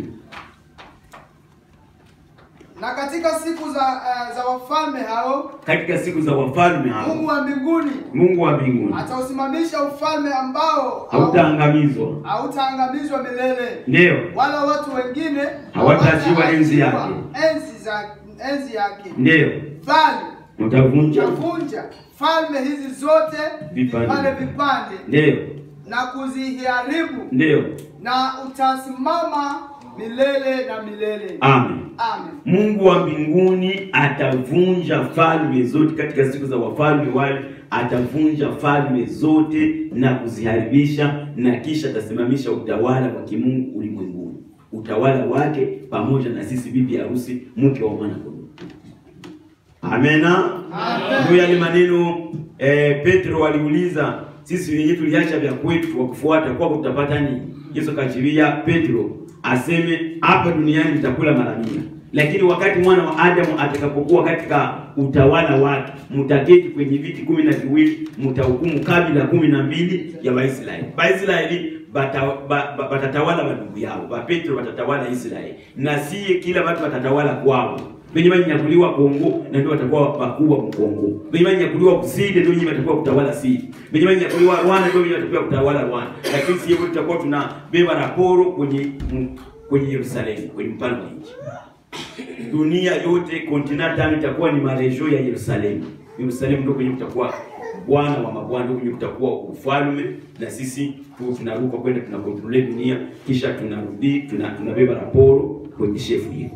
C: Na katika siku za uh, za wafalme hao
A: Katika siku za wafalme hao
C: Mungu wa mbinguni
A: Mungu wa mbinguni
C: atausimamisha ufalme ambao
A: hautaangamizwa,
C: hautaangamizwa milele,
A: ndio
C: wala watu wengine
A: Hawataachiwa enzi yake.
C: enzi za enzi yake,
A: ndio
C: bali
A: utavunja,
C: utavunja falme hizi zote
A: Vipande.
C: vipande vipande
A: ndio
C: na kuziharibu
A: ndio.
C: na utasimama milele na milele.
A: Amen.
C: Amen.
A: Mungu wa mbinguni atavunja falme zote katika siku za wafalme wale, atavunja falme zote na kuziharibisha, na kisha atasimamisha utawala wa kimungu ulimwenguni, utawala wake pamoja na sisi bibi harusi, mke wa mwana kondoo. Amena. Ndio yale maneno eh, Petro aliuliza, sisi wenyewe tuliacha vya kwetu kwa kufuata kwako tutapata nini? Yesu akajilia Petro aseme hapa duniani mtakula mara mia, lakini wakati mwana wa Adamu atakapokuwa katika utawala wake, mtaketi kwenye viti kumi na viwili, mtahukumu kabila kumi na mbili ya Waisraeli. Waisraeli bata- ba- ba- batatawala bandugu yao, bapetro batatawala Israeli, na siye kila watu watatawala kwao wenye wanyanyakuliwa Kongo na ndio watakuwa wakubwa Mkongo. Wenye wanyanyakuliwa Kusini ndio wenye watakuwa kutawala Sidi. Wenye wanyanyakuliwa Rwanda ndio wenye watakuwa kutawala Rwanda. Lakini sisi wote tutakuwa tunabeba raporo kwenye m- kwenye Yerusalemu, kwenye mpano wa nchi. Dunia yote continent tano itakuwa ni marejo ya Yerusalemu. Yerusalemu ndio kwenye kutakuwa Bwana wa mabwana, ndio kwenye kutakuwa ufalme, na sisi tu tunaruka kwenda tunakontrole dunia, kisha tunarudi tuna, tunabeba raporo kwenye shefu yetu.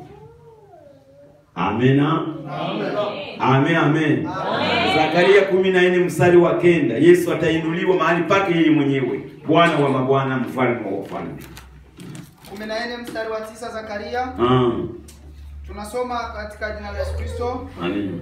A: Amena. Amen, amen. Zakaria kumi na nne mstari wa kenda Yesu atainuliwa mahali pake yeye mwenyewe, Bwana wa mabwana, mfalme wa wafalme.
C: kumi na nne mstari wa tisa Zakaria
A: Ah,
C: tunasoma katika jina la Yesu Kristo.
A: amen.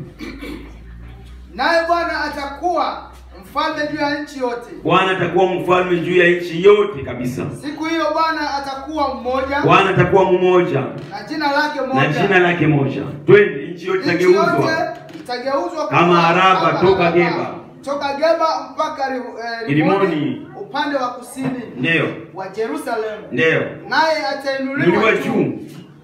C: Naye Bwana atakuwa mfalme juu ya nchi yote.
A: Bwana atakuwa mfalme juu ya nchi yote kabisa.
C: Siku hiyo Bwana atakuwa mmoja
A: Bwana atakuwa mmoja
C: na jina lake
A: na
C: moja.
A: jina lake moja. Twende, nchi yote
C: Nchi yote
A: itageuzwa
C: itageuzwa
A: Kama Araba,
C: kama
A: toka
C: Araba.
A: Geba.
C: toka Geba mpaka Ri- eh,
A: Rimoni.
C: Rimoni upande wa kusini
A: ndio
C: wa Yerusalemu.
A: ndio
C: Naye atainuliwa
A: nuliwa
C: juu,
A: juu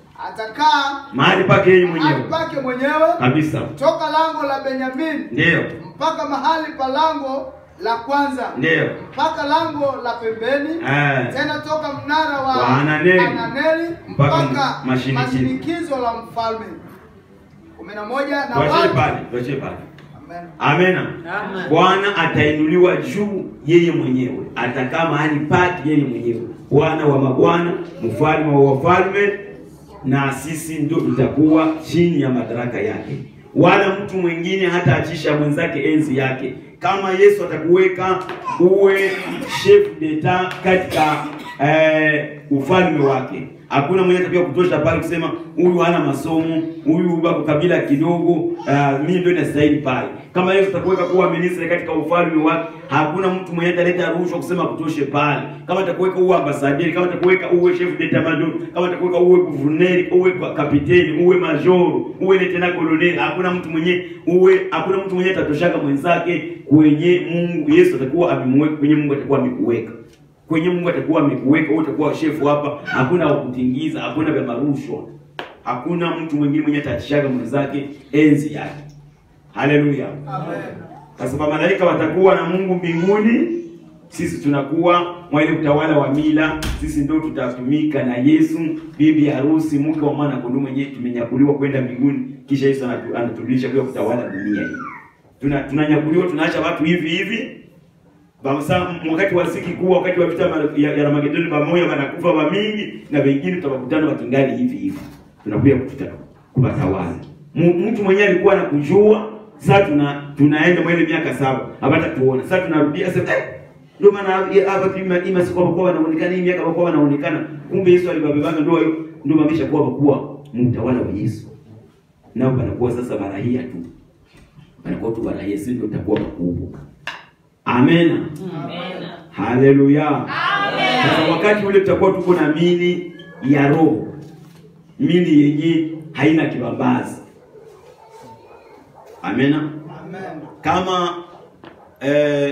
C: atakaa
A: mahali pake yeye
C: mahali
A: mwenyewe
C: pake mwenyewe
A: kabisa,
C: toka lango la Benyamini
A: ndio
C: mpaka mahali pa lango la kwanza
A: ndio
C: mpaka lango la pembeni
A: Eh.
C: tena toka mnara wa,
A: Wa Hananeli.
C: Hananeli
A: Mpaka
C: mpaka
A: mashinikizo.
C: mashinikizo la mfalme kumi na moja na
A: tuachie
C: watu
A: pale, tuachie pale.
C: Amen.
A: Amena. Bwana atainuliwa juu yeye mwenyewe, atakaa mahali pake yeye mwenyewe, Bwana wa mabwana, mfalme wa wafalme, na sisi ndio tutakuwa chini ya madaraka yake, wala mtu mwingine hataachisha mwenzake enzi yake. Kama Yesu atakuweka uwe chef d'etat katika eh, ufalme wake hakuna mwenye atakiwa kutosha pale kusema huyu hana masomo, huyu bako kabila kidogo, uh, mimi ndio nastahili pale. Kama Yesu atakuweka kuwa ministri katika ufalme wake, hakuna mtu mwenye ataleta rushwa kusema kutoshe pale. Kama atakuweka uwe ambasaderi, kama atakuweka uwe chef d'etat major, kama atakuweka uwe guverneri, uwe kapiteni, uwe major, uwe lieutenant colonel, hakuna mtu mwenye uwe, hakuna mtu mwenye atatoshaka mwenzake kwenye Mungu. Yesu atakuwa amemweka kwenye Mungu, atakuwa amekuweka kwenye Mungu atakuwa amekuweka wewe, utakuwa shefu hapa. Hakuna wa kutingiza, hakuna vya marushwa, hakuna mtu mwingine mwenye atachishaga mwenzake enzi yake. Haleluya!
C: Amen.
A: Kwa sababu malaika watakuwa na Mungu mbinguni, sisi tunakuwa mwa ile utawala wa mila. Sisi ndio tutatumika na Yesu, bibi harusi, mke wa mwana kondoo mwenyewe, tumenyakuliwa kwenda mbinguni, kisha Yesu anatu- anatulisha kwa kutawala dunia hii. Tuna tunanyakuliwa, tunaacha watu hivi hivi Bamsa wakati wa siki kuu, wakati wa vita ma- ya, ya Armagedoni, pamoja wanakufa wa mingi na wengine tutakutana wakingali hivi hivi, tunakuja kututa kuwatawala. Mu- Mtu mwenyewe alikuwa anakujua, sasa tuna tunaenda mwele miaka saba hapata tuona, sasa tunarudia sasa eh, ndio maana ya- hapa tu ima- ima siku kwa wanaonekana hii miaka kwa wanaonekana, kumbe Yesu alibabebanga ndio hiyo ndio mamisha kuwa wakuwa mtawala wa Yesu, nao panakuwa sasa barahia tu, panakuwa tu barahia, sisi ndio tutakuwa makubwa. Amena. Haleluya. Sasa wakati ule tutakuwa tuko na mili ya roho, mili yenye haina kibambazi. Amena.
C: Amen.
A: Kama eh,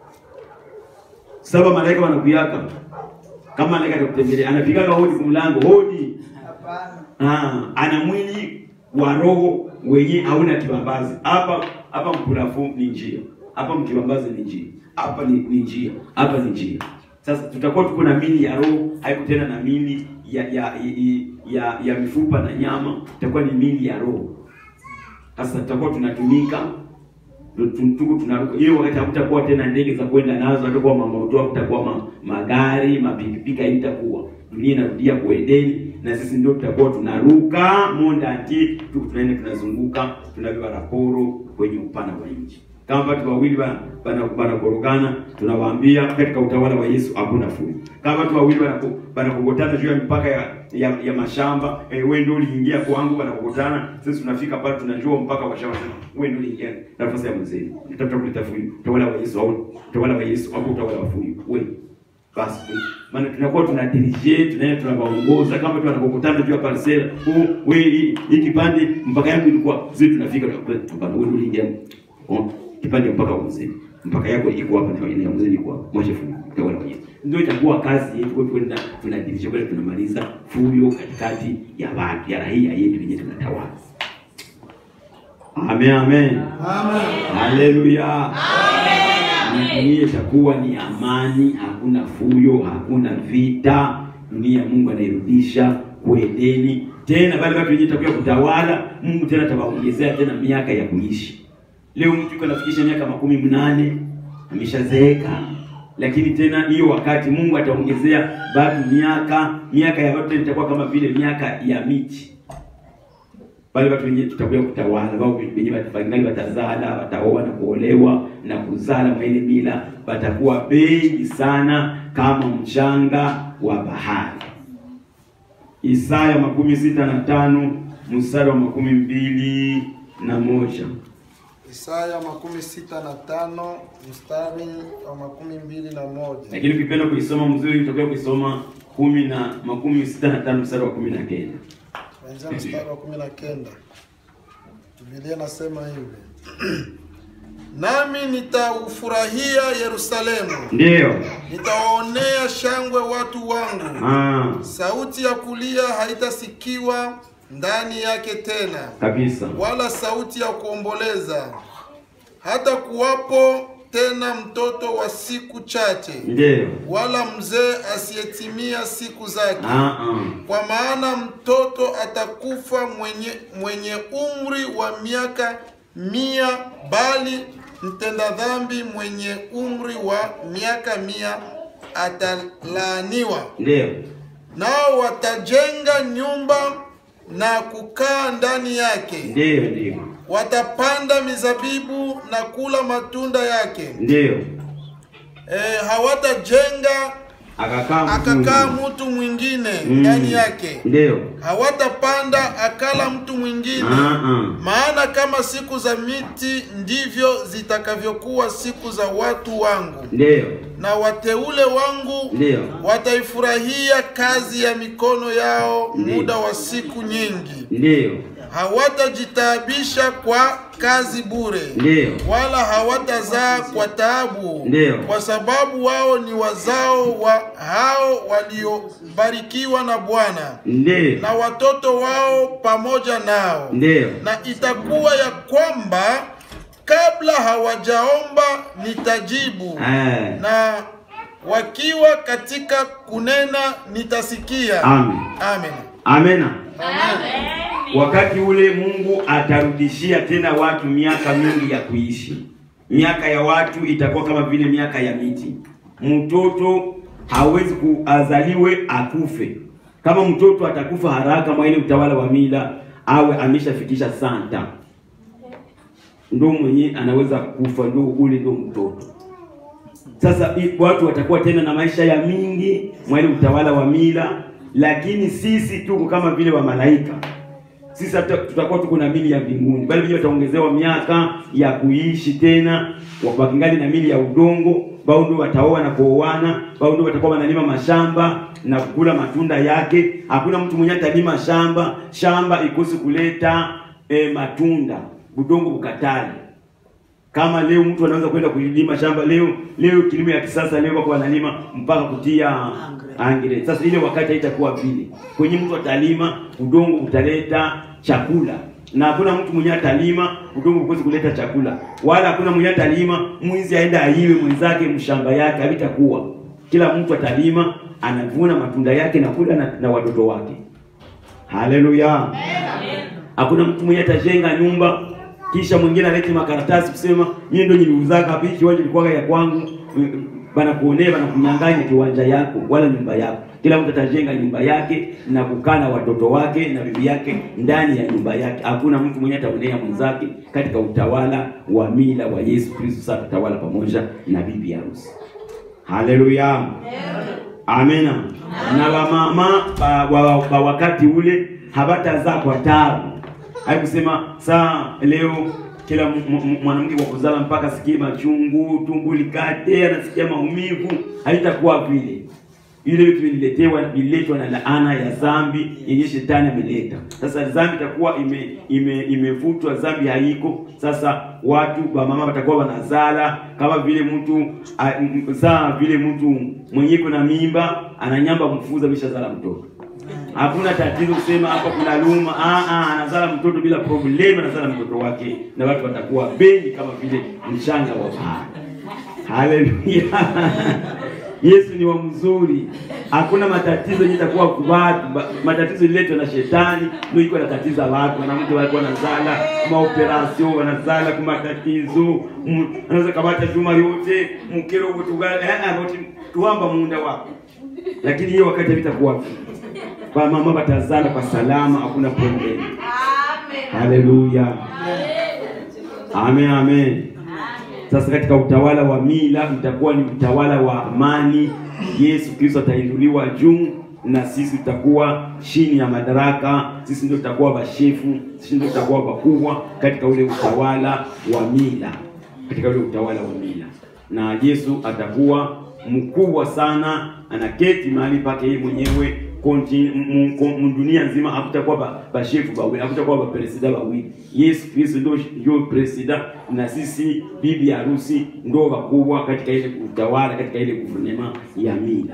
A: saba malaika wanakuyaka, kama malaika atakutembelea, anapigaga hodi kumlango, hodi
C: Hapana.
A: Ah, ana mwili wa roho wenye hauna kibambazi. Hapa hapa mpulafu ni njia, hapa mkibambazi ni njia, hapa ni, ni njia, hapa ni njia. Sasa tutakuwa tuko na mili ya roho, haiko tena na mili ya ya, ya, ya, ya mifupa na nyama, itakuwa ni mili ya roho. Sasa tutakuwa tunatumika tu- tu- tuko tunaruka hiyo wakati hakutakuwa tena ndege za kwenda nazo, hatakuwa mamoto, hakutakuwa ma, magari, mapikipiki, haitakuwa dunia inarudia kwa Edeni, na sisi ndio tutakuwa tunaruka monda ati tuko tunaenda tunazunguka, tunabeba raporo kwenye upana wa nchi. Kama watu wawili bana bana wanakorogana, tunawaambia katika utawala wa Yesu hakuna fujo. Kama watu wawili wanako- wanakokotana juu ya mipaka ya, ya, ya mashamba eh, wewe ndio uliingia kwangu, wanakokotana. Sisi tunafika pale tunajua mpaka wa shamba, wewe ndio uliingia nafasi ya mzee. Nitafuta kuleta fujo. Utawala wa Yesu au utawala wa Yesu au utawala wa fujo. Wewe basi tu- maana tunakuwa tuna dirige tunaenda tunawaongoza kama tu wanapokutana juu ya parcela huu we hii hii kipande mpaka yangu ilikuwa sisi tunafika tunakuwa hapana wewe ndio uliingia oh, kipande mpaka mzee mpaka yako iko hapa na ile mzee ilikuwa mwache fungu tawala mwenyewe ndio itakuwa kazi yetu kwa kwenda tunadirige kwa tunamaliza fuyo katikati ya watu ya raia yetu yenyewe tunatawala amen amen haleluya dunia itakuwa ni amani, hakuna fuyo, hakuna vita. Dunia Mungu anairudisha kuedeni tena, bali watu wenyewe itakuwa kutawala. Mungu tena atawaongezea tena miaka ya kuishi. Leo mtu yuko anafikisha miaka makumi mnane ameshazeeka, lakini tena hiyo wakati Mungu ataongezea bado miaka, miaka ya watu tena itakuwa kama vile miaka ya miti bali watu wenyewe tutakuja kutawala, wao wenyewe watafangali, watazala, wataoa na kuolewa na kuzala mwa ile mila, watakuwa bengi sana kama mchanga wa bahari. Isaya makumi sita na tano mstari wa makumi mbili na moja.
B: Isaya makumi sita na tano mstari wa makumi mbili na moja.
A: Lakini ukipenda kuisoma mzuri, utakuwa kuisoma kumi na makumi sita na tano mstari wa kumi na kenda.
B: Kuanzia mstari wa kumi na kenda Biblia nasema hivi nami nitaufurahia Yerusalemu,
A: Ndiyo.
B: nitawaonea shangwe watu wangu.
A: Ah,
B: Sauti ya kulia haitasikiwa ndani yake tena,
A: kabisa.
B: wala sauti ya kuomboleza. Hata kuwapo tena mtoto wa siku chache,
A: Ndiyo.
B: wala mzee asiyetimia siku zake.
A: Ah, ah.
B: Kwa maana mtoto atakufa mwenye, mwenye umri wa miaka mia, bali mtenda dhambi mwenye umri wa miaka mia atalaaniwa.
A: Ndiyo.
B: Nao watajenga nyumba na kukaa ndani yake,
A: Ndiyo, ndiyo.
B: watapanda mizabibu na kula matunda yake.
A: Ndiyo.
B: E, hawatajenga
A: Akakaa mtu
B: akakaa
A: mwingine.
B: mtu mwingine
A: Mm.
B: ndani yake
A: Ndiyo.
B: hawatapanda akala mtu mwingine
A: Ah, ah.
B: maana kama siku za miti ndivyo zitakavyokuwa siku za watu wangu
A: Ndiyo.
B: na wateule wangu
A: Ndiyo.
B: wataifurahia kazi ya mikono yao
A: Ndiyo.
B: muda wa siku nyingi
A: Ndiyo.
B: hawatajitaabisha kwa kazi bure
A: Ndiyo.
B: wala hawatazaa kwa taabu
A: Ndiyo.
B: kwa sababu wao ni wazao wa hao waliobarikiwa na Bwana
A: Ndiyo.
B: na watoto wao pamoja nao
A: Ndiyo.
B: na itakuwa ya kwamba kabla hawajaomba nitajibu
A: Eh.
B: na wakiwa katika kunena nitasikia
A: Amen.
B: amen
A: Amena. Wakati ule Mungu atarudishia tena watu miaka mingi ya kuishi. Miaka ya watu itakuwa kama vile miaka ya miti. Mtoto hawezi kuazaliwe akufe. Kama mtoto atakufa haraka mwa ile utawala wa mila, awe ameshafikisha santa, ndo mwenye anaweza kufa, ndo ule ndo mtoto. Sasa i- watu watakuwa tena na maisha ya mingi mwa ile utawala wa mila, lakini sisi tuko kama vile wa malaika. Sisi hata tutakuwa tuko na mili ya mbinguni, bali wenyewe wataongezewa miaka ya kuishi tena, wa- wakingali na mili ya udongo, bao ndio wataoa na kuoana, bao ndio watakuwa wanalima mashamba na kukula matunda yake. Hakuna mtu mwenye atalima shamba, shamba ikosi kuleta eh, matunda, udongo ukatali kama leo mtu anaweza kwenda kulima shamba leo leo kilimo ya kisasa leo wako wanalima mpaka kutia angre. Sasa ile wakati haitakuwa vile. Kwenye mtu atalima udongo utaleta chakula. Na hakuna mtu mwenye atalima udongo ukosi kuleta chakula. Wala hakuna mwenye atalima mwizi aenda aiwe mwenzake mshamba yake havitakuwa. Kila mtu atalima anavuna matunda yake na kula na, na watoto wake. Haleluya. Hakuna mtu mwenye atajenga nyumba kisha mwingine alete makaratasi kusema mimi ndio niliuzaka hapa hii kiwanja ilikuwa ya kwangu mm, bana kuonea bana kunyang'anya kiwanja yako wala nyumba yako. Kila mtu atajenga nyumba yake na kukaa na watoto wake na bibi yake ndani ya nyumba yake. Hakuna mtu mwenye ataonea mwenzake katika utawala wa mila wa Yesu Kristo. Sasa tutawala pamoja na bibi harusi. Haleluya. Amena. Na wamama ba, wa, wa wakati ule hawatazaa kwa taabu. Haikusema saa leo kila m- m- mwanamke kwa kuzala mpaka sikie machungu, tumbo likate, anasikia maumivu, haitakuwa vile. Vile vitu vililetewa vililetwa na laana ya dhambi yenye shetani ameleta. Sasa dhambi itakuwa ime ime imevutwa, dhambi haiko. Sasa watu wa mama watakuwa wanazala kama vile mtu a- m- zaa vile mtu mwenye na mimba ananyamba mfuza bisha zala mtoto. Hakuna tatizo kusema hapa kuna luma. Ah ah, anazala mtoto bila problem, anazala mtoto wake na watu watakuwa bendi kama vile mchanga wa bahari. Haleluya. Yesu ni wa mzuri. Hakuna matatizo yenye itakuwa kwa watu. Ba- Matatizo ililetwa na shetani ndio iko natatiza watu. Wanamke walikuwa wanazala maoperasio, wanazala kwa matatizo. Mm, Anaweza kamata chuma yote, mkero wote gani? Eh, eh, wote tuamba muunda wako. Lakini hiyo wakati vitakuwa kwa mama watazala kwa salama, hakuna problem. Haleluya. Amen, amen. Sasa katika utawala wa mila utakuwa ni utawala wa amani. Yesu Kristo atainuliwa juu na sisi tutakuwa chini ya madaraka. Sisi ndio tutakuwa bashefu, sisi ndio tutakuwa wakubwa katika ule utawala wa mila, katika ule utawala wa mila, na Yesu atakuwa mkubwa sana, anaketi mahali pake yeye mwenyewe konti m- m- m- dunia nzima hakutakuwa ba- bashefu bawili, hakutakuwa bapresida bawili. Yesu Kristo ndio ndio presida na sisi bibi harusi ndio wakubwa katika ile utawala, katika ile guvernema ya mila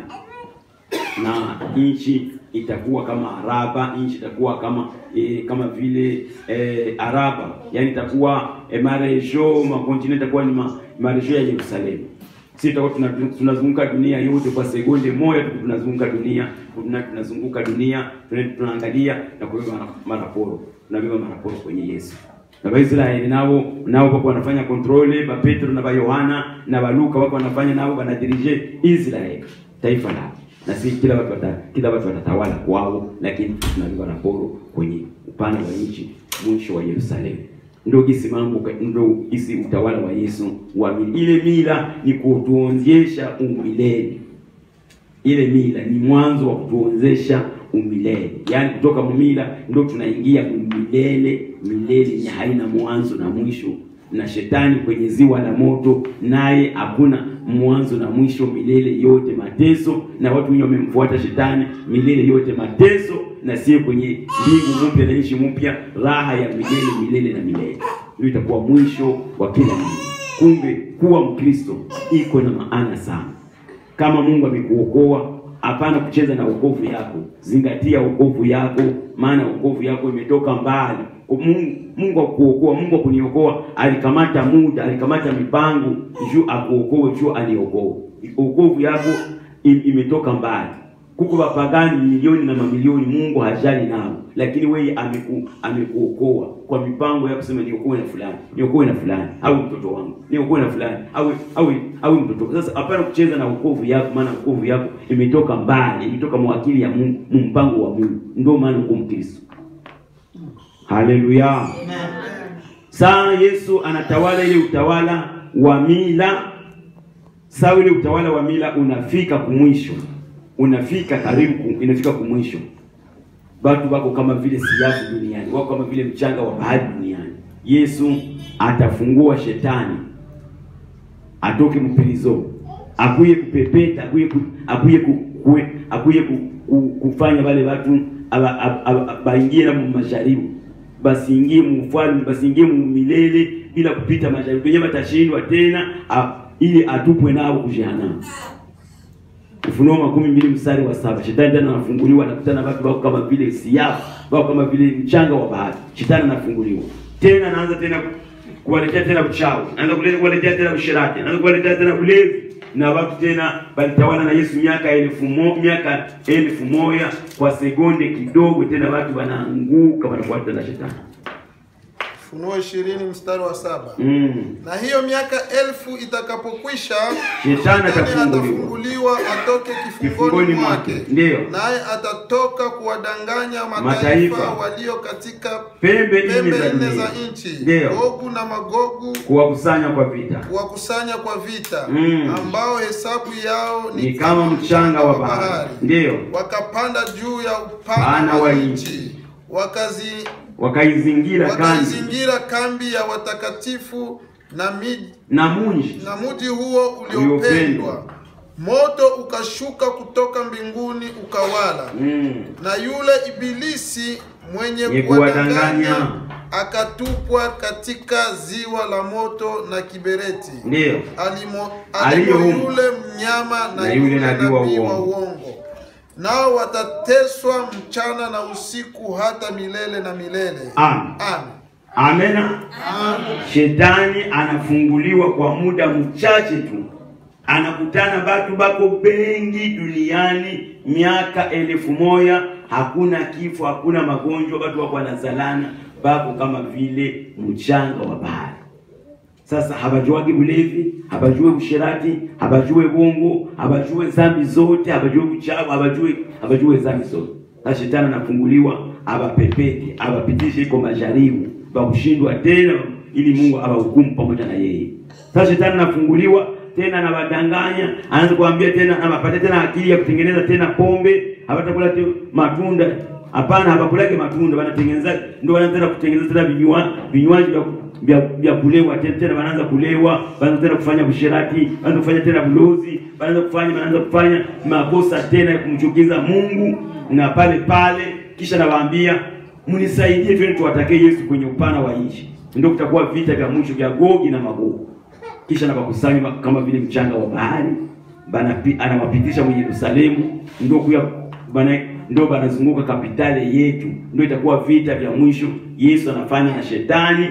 A: na nchi itakuwa kama Araba, nchi itakuwa kama e, kama vile e, Araba, yani itakuwa e, marejo makontinent itakuwa ni ma, marejo ya Yerusalemu. Sisi tutakuwa tuna- tunazunguka dunia yote kwa sekunde moja tu, tunazunguka dunia tuna, tunazunguka dunia tuna- tunaangalia na kubeba mara- maraporo, tunabeba maraporo kwenye Yesu na Waisraeli nao nao wako wanafanya kontrole ba Petro na ba Yohana na ba Luka wako wanafanya nao wanadirije Israeli taifa lao na si kila watu wata, kila watu watatawala kwao, lakini tunabeba raporo kwenye upana wa nchi, mwisho wa Yerusalemu. Ndio gisi mambo, ndio gisi utawala wa Yesu wa mila. Ile mila ni kutuonjesha umilele ile mila ni mwanzo wa kutuonzesha umilele, yaani kutoka mumila ndio tunaingia umilele, milele yenye haina mwanzo na mwisho, na shetani kwenye ziwa la moto, naye hakuna mwanzo na mwisho, milele yote mateso, na watu wenye wamemfuata shetani, milele yote mateso, na sio kwenye mbingu mpya na nchi mpya, raha ya milele milele na milele. Ndio itakuwa mwisho wa kila kitu. Kumbe kuwa Mkristo iko na maana sana kama Mungu amekuokoa, hapana kucheza na wokovu yako. Zingatia wokovu yako, maana wokovu yako imetoka mbali. Kwa Mungu, Mungu akuokoa, Mungu akuniokoa, alikamata muda, alikamata mipango juu akuokoe, juu aliokoa. Wokovu yako im- imetoka mbali. Kuko wapagani milioni na mamilioni, Mungu hajali nao, lakini wewe ameku, amekuokoa kwa mipango ya kusema niokoe na fulani, niokoe na fulani, au mtoto wangu, niokoe na fulani, au au au mtoto. Sasa hapana kucheza na wokovu yako, maana wokovu yako imetoka mbali, imetoka mwakili ya Mungu, mpango wa Mungu. Ndio maana uko Mkristo. Haleluya. Saa Yesu anatawala ile utawala wa mila. Saa ile utawala wa mila unafika kumwisho, unafika karibu, ku- inafika kumwisho. Watu wako kama vile siafu duniani, wako kama vile mchanga wa bahari duniani. Yesu atafungua shetani atoke mpilizo, akuye kupepeta, akuye ku, akuye ku, kue, akuye ku, ku, kufanya wale watu aba- aba- aba- baingie na masharibu basiingie mufalme basiingie mumilele bila kupita masharibu, wenyewe watashindwa tena a, ili atupwe nao kujehanamu. Ufunuo makumi mbili mstari wa saba. Shetani tena anafunguliwa, anakutana na watu wako kama vile siafu, wako kama vile mchanga wa bahari. Shetani anafunguliwa tena, anaanza tena kuwaletea tena uchawi, anaanza kuleta kuwaletea tena ushirati, anaanza kuwaletea tena ulevi, na watu tena balitawala na Yesu miaka elfu mo, miaka elfu moja kwa sekunde kidogo, tena watu wanaanguka, wanafuata na shetani
B: Ufunuo ishirini mstari wa saba.
A: mm.
B: Na hiyo miaka elfu itakapokwisha,
A: Shetani
B: shetani
A: atafunguliwa.
B: atafunguliwa atoke kifungoni
A: Kifungoni
B: mwake,
A: mwake, ndiyo.
B: naye atatoka kuwadanganya mataifa,
A: Mataifa.
B: walio katika
A: Pembe nne
B: pembe
A: za
B: nne
A: dunia.
B: za nchi,
A: Ndiyo.
B: Gogu na Magogu,
A: kuwakusanya kwa vita
B: kuwakusanya kwa vita,
A: Mm.
B: ambao hesabu yao
A: ni kama mchanga wa bahari, ndiyo
B: wakapanda juu ya upana
A: Pana
B: wa
A: wa
B: nchi, wakazi
A: wakaizingira kandi
B: wakaizingira kambi ya watakatifu na miji
A: na munji
B: na mji huo
A: Uliopendwa.
B: uliopendwa moto ukashuka kutoka mbinguni ukawala
A: Mm.
B: na yule ibilisi mwenye
A: Ni
B: kuwadanganya
A: kuwadanganya.
B: akatupwa katika ziwa la moto na kibereti
A: Ndiyo.
B: alimo,
A: Aliyo
B: alimo
A: humo.
B: yule mnyama na,
A: Na yule
B: yule
A: nabii wa
B: nabii wa
A: uongo.
B: uongo nao watateswa mchana na usiku hata milele na milele
A: Amen.
B: Amen.
A: Amena. Shetani anafunguliwa kwa muda mchache tu, anakutana batu bako bengi duniani, miaka elfu moja hakuna kifo, hakuna magonjwa, watu wako wanazalana, bako kama vile mchanga wa bahari. Sasa habajuagi bulevi, habajue usherati, habajue bongo, habajue zambi zote, habajue uchawi, habajue habajue zambi zote. Sasa shetani anafunguliwa abapepete, abapitishe iko majaribu, bakushindwa tena ili Mungu abahukumu pamoja na yeye. Sasa shetani anafunguliwa tena anabadanganya, anaanza kuambia tena, anapatia tena akili ya kutengeneza tena pombe, hawatakula tena matunda. Hapana, hawakulake matunda, wanatengeneza ndio wanaanza kutengeneza tena vinywa vinywaji vya vya, vya kulewa tena tena, wanaanza kulewa, wanaanza tena kufanya usherati, wanaanza kufanya tena bulozi, wanaanza kufanya wanaanza kufanya makosa tena ya kumchukiza Mungu, na pale pale kisha nawaambia mnisaidie, twende tuwatake Yesu kwenye upana wa nchi, ndio kutakuwa vita vya mwisho vya Gogi na Magogi. Kisha nawakusanya kama vile mchanga wa bahari, banapi- anawapitisha mwenye Yerusalemu, ndio kuya bana ndio banazunguka kapitali yetu, ndio itakuwa vita vya mwisho. Yesu anafanya na shetani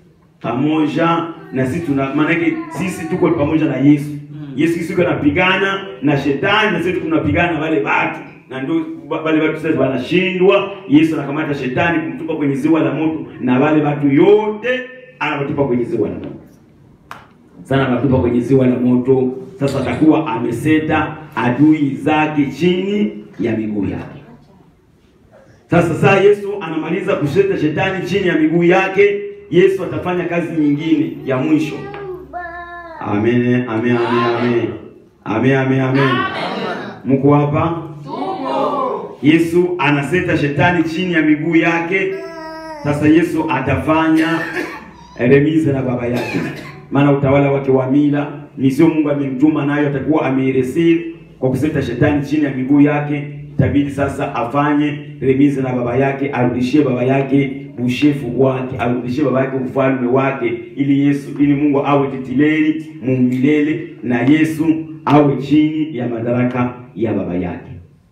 A: pamoja na sisi tuna maanake sisi tuko pamoja na Yesu. Yesu Kristo anapigana na shetani na sisi tunapigana na wale watu. Na ndio wa- wale watu sasa wanashindwa. Yesu anakamata shetani kumtupa kwenye ziwa la moto na wale watu yote anawatupa kwenye ziwa la moto. Sana anatupa kwenye ziwa la moto. Sasa atakuwa ameseta adui zake chini ya miguu yake. Sasa saa Yesu anamaliza kuseta shetani chini ya miguu yake, Yesu atafanya kazi nyingine ya mwisho. Amen, amen, amen, amen. Amen, amen, amen. Mko hapa? Yesu anaseta shetani chini ya miguu yake. Sasa Yesu atafanya remize na baba yake, maana utawala wake wa mila ni sio Mungu amemtuma nayo, atakuwa ameiresiri kwa kuseta shetani chini ya miguu yake. Itabidi sasa afanye remize na baba yake, arudishie baba yake ushefu wake, arudishie baba yake ufalme wake, ili Yesu, ili Mungu awe titileli mumilele na Yesu awe chini ya madaraka ya baba yake.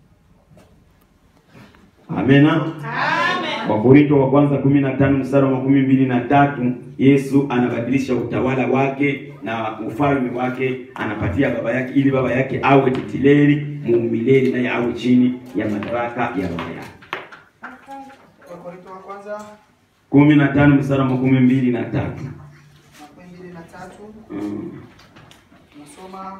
A: Amena. Wakorinto wa kwanza kumi na tano mstari wa makumi mbili na tatu Yesu anabadilisha utawala wake na ufalme wake, anapatia baba yake ili baba yake awe titileli muumileli, naye awe chini ya madaraka ya baba yake.
C: Wakorintho wa kwanza
A: kumi na tano mstari wa makumi mbili na tatu
C: makumi mbili na tatu
A: mm.
C: tunasoma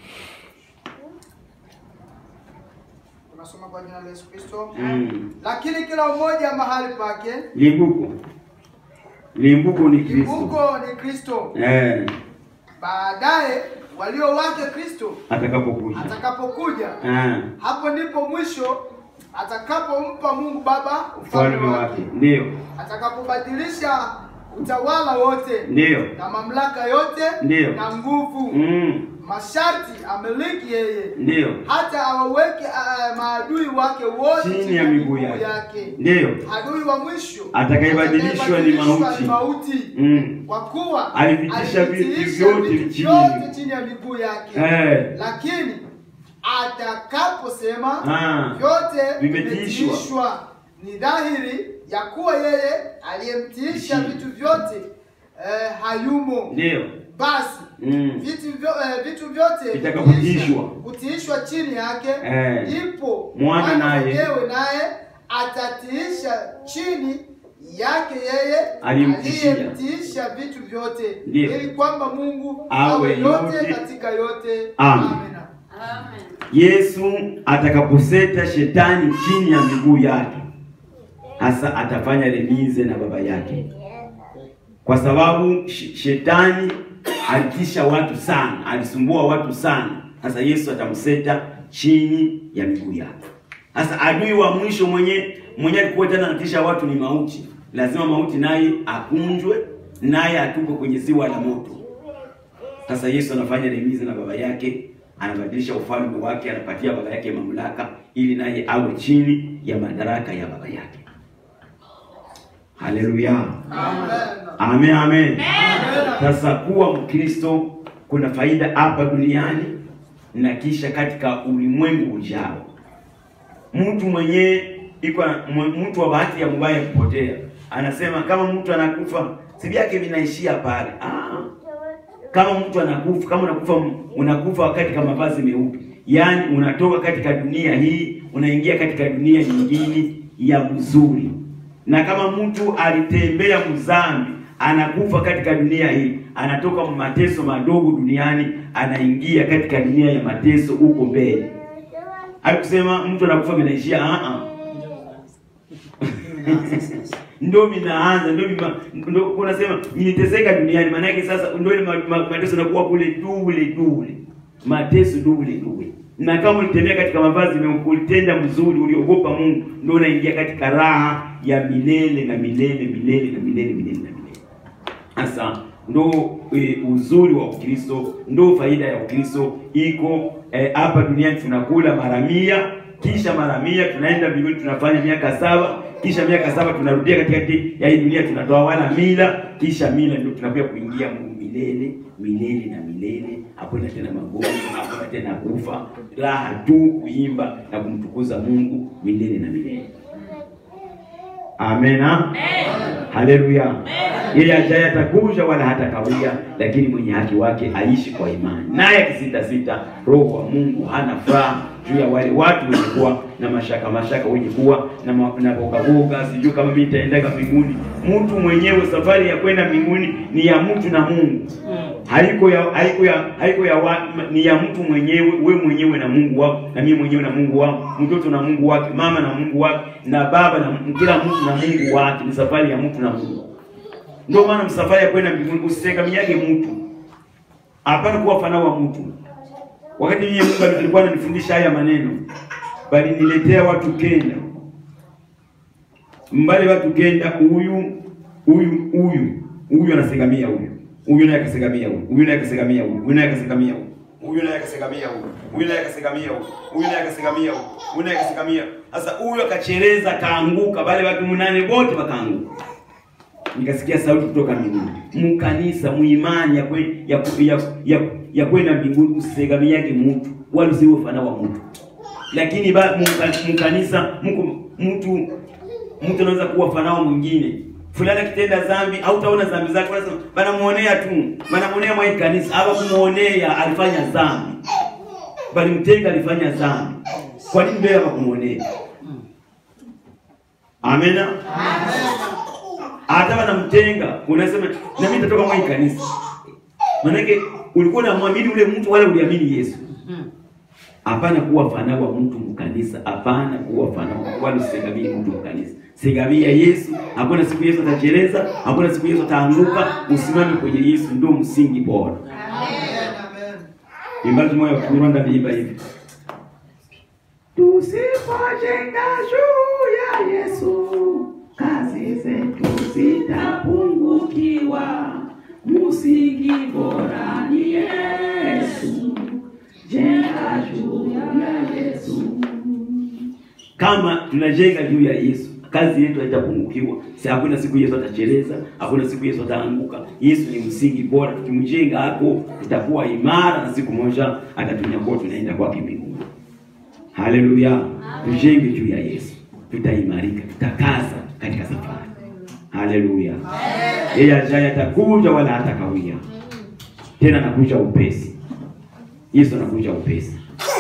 C: tunasoma kwa jina la Yesu Kristo.
A: Mm.
C: Lakini kila mmoja mahali pake,
A: Limbuko, limbuko ni Kristo
C: limbuko ni Kristo,
A: eh,
C: baadaye walio wake Kristo
A: atakapokuja
C: atakapokuja,
A: eh,
C: hapo ndipo mwisho atakapompa Mungu Baba
A: ufalme
C: ufalme
A: wake
C: wake,
A: ndio
C: atakapobadilisha utawala wote
A: ndio
C: na mamlaka yote
A: Ndiyo.
C: na nguvu
A: mm.
C: masharti amiliki yeye
A: ndio
C: hata awaweke uh, maadui wake wote
A: chini ya miguu yake ndio
C: Adui wa mwisho
A: Atakayebadilishwa ni mauti.
C: ni mauti.
A: mm.
C: Kwa kuwa
A: Alivitisha vitu
C: alivitiisha
A: vyote
C: vitu
A: chini.
C: vyote chini ya miguu yake,
A: eh.
C: lakini atakaposema
A: Ah.
C: vyote
A: Vimetiishwa.
C: vimetiishwa, ni dhahiri ya kuwa yeye aliyemtiisha
A: Chini.
C: vitu vyote eh, hayumo.
A: ndio
C: Basi
A: mm.
C: vitu vyo, eh, vitu vyote
A: Vitakapotiishwa.
C: kutiishwa chini yake
A: Eh.
C: ipo
A: Mwana naye.
C: mwenyewe naye atatiisha chini yake yeye
A: Aliyemtishia.
C: aliyemtiisha vitu vyote
A: Ndiyo.
C: ili kwamba Mungu
A: Awe
C: awe yote
A: yote.
C: katika yote
A: Amen.
C: Amina.
A: Yesu atakaposeta shetani chini ya miguu yake, hasa atafanya remize na baba yake, kwa sababu sh- shetani alitisha watu sana, alisumbua watu sana. Sasa Yesu atamseta chini ya miguu yake. Sasa adui wa mwisho mwenye mwenye alikuwa tena anatisha watu ni mauti. Lazima mauti naye akunjwe, naye atupwe kwenye ziwa la moto. Sasa Yesu anafanya remizi na baba yake,
D: anabadilisha ufalme wake, anapatia baba yake mamlaka, ili naye awe chini ya madaraka ya baba yake. Haleluya, amen, amen. Sasa kuwa Mkristo kuna faida hapa duniani na kisha katika ulimwengu ujao. Mtu mwenyewe iko mwe- mtu wa bahati ya mbaya kupotea, anasema kama mtu anakufa si vyake vinaishia pale. Ah, kama mtu anakufa, kama unakufa, unakufa wakati kama mavazi meupe, yaani unatoka katika dunia hii unaingia katika dunia nyingine ya mzuri. Na kama mtu alitembea mzambi, anakufa katika dunia hii, anatoka mateso madogo duniani, anaingia katika dunia ya mateso huko mbele. Hakusema mtu anakufa vinaishia, ah ah ndio vinaanza ndio vima, ndio unasema niliteseka duniani, maana yake sasa ndio ile ma- ma- mateso yanakuwa kule dule dule, mateso dule dule. Na kama ulitembea katika mavazi meupe, ulitenda mzuri, uliogopa Mungu, ndio unaingia katika raha ya milele na milele milele na milele milele na milele. Sasa ndo e, uzuri wa Ukristo, ndo faida ya Ukristo iko eh, hapa duniani tunakula mara mia, kisha mara mia tunaenda mbinguni tunafanya miaka saba, kisha miaka saba tunarudia katikati ya hii dunia tunatoa wala mila, kisha mila ndio tunakuja kuingia Mungu milele milele na milele. Hakuna tena magonjwa, hakuna tena kufa, raha tu kuimba na kumtukuza Mungu milele na milele. Amena. Haleluya. Yeye ajaye atakuja wala hatakawia, lakini mwenye haki wake aishi kwa imani. Naye akisita sita, roho wa Mungu hana furaha juu ya wale watu wenye kuwa na mashaka mashaka, wenye kuwa na ma- na boga boga, sijui kama mimi nitaendaga mbinguni. Mtu mwenyewe, safari ya kwenda mbinguni ni ya mtu na Mungu haiko ya haiko ya haiko ya wa, ni ya mtu mwenyewe, we mwenyewe na Mungu wako, na mimi mwenyewe na Mungu wako, mtoto na Mungu wake, mama na Mungu wake, na baba na kila mtu na Mungu wake. Ni safari ya mtu na Mungu. Ndio maana msafari ya kwenda mbinguni usitegemeyage mtu, hapana kuwa fana wa mtu. Wakati mimi Mungu alikuwa ananifundisha haya maneno, bali niletea watu kenda mbali, watu kenda, huyu huyu huyu huyu anasegamia huyu huyu naye akasegamia huyu huyu naye akasegamia huyu huyu naye akasegamia huyu huyu naye akasegamia huyu huyu naye akasegamia huyu huyu naye akasegamia huyu huyu naye akasegamia. Sasa huyu akacheleza, kaanguka, wale watu munane wote wakaanguka. Nikasikia sauti kutoka mbinguni, mkanisa muimani ya kwe, ya, ya, ya, ya kwenda mbinguni usisegamiage mtu wala usiwe fana wa mtu, lakini ba muka- mkanisa mko mtu mtu anaweza kuwa fanao mwingine fulani akitenda dhambi au taona dhambi zake, unasema banamuonea tu, banamuonea mwa hii kanisa, hapa kumuonea alifanya dhambi, bali mtenga alifanya dhambi. Kwa nini mbele hapa kumuonea? Amena. Hata wanamtenga, unasema na mimi nitatoka mwa hii kanisa. Maanake ulikuwa unamwamini ule mtu wala uliamini Yesu. Hapana kuwa fana wa mtu mkanisa, hapana kuwa fana wala usisegamie mtu mkanisa. Segamia Yesu. Hakuna siku Yesu atacheleza, hakuna siku Yesu ataanguka. Usimame kwenye Yesu, ndio msingi bora. Imbaji moyo wa Rwanda niimba hivi. Tusipojenga juu ya Yesu, kazi zetu zitapungukiwa. Msingi bora ni Yesu, jenga juu ya Yesu. Kama tunajenga juu ya Yesu, kazi yetu haitapungukiwa. Si hakuna siku Yesu atacheleza, hakuna siku Yesu ataanguka. Yesu ni msingi bora, tukimjenga hapo tutakuwa imara, na siku moja atatunyakua, tunaenda kwake mbinguni. Haleluya! Tujenge juu ya Yesu, tutaimarika, tutakaza katika safari. Haleluya! Yeye ajaye atakuja wala hatakawia tena, anakuja upesi. Yesu anakuja upesi.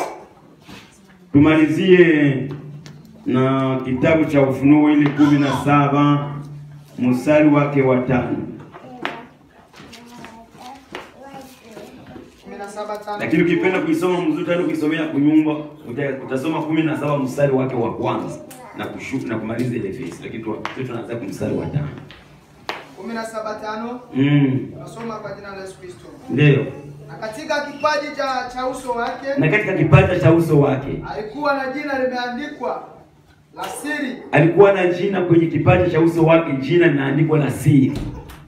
D: Tumalizie na kitabu cha Ufunuo ile kumi na saba mstari wake wa tano,
C: kumi na saba tano.
D: lakini ukipenda kuisoma mzuri tena kuisomea kunyumba uta- utasoma kumi na saba mstari wake wa kwanza na kushuka na kumaliza ile verse, lakini tu tu tunaanza kwa mstari wa tano.
C: kumi na saba tano
D: Mm,
C: nasoma kwa jina la Yesu Kristo.
D: ndio.
C: Na katika kipaji cha, cha uso wake
D: Na katika kipaja cha uso wake
C: alikuwa na jina limeandikwa la siri
D: alikuwa na jina kwenye kipaja cha uso wake, jina linaandikwa la siri.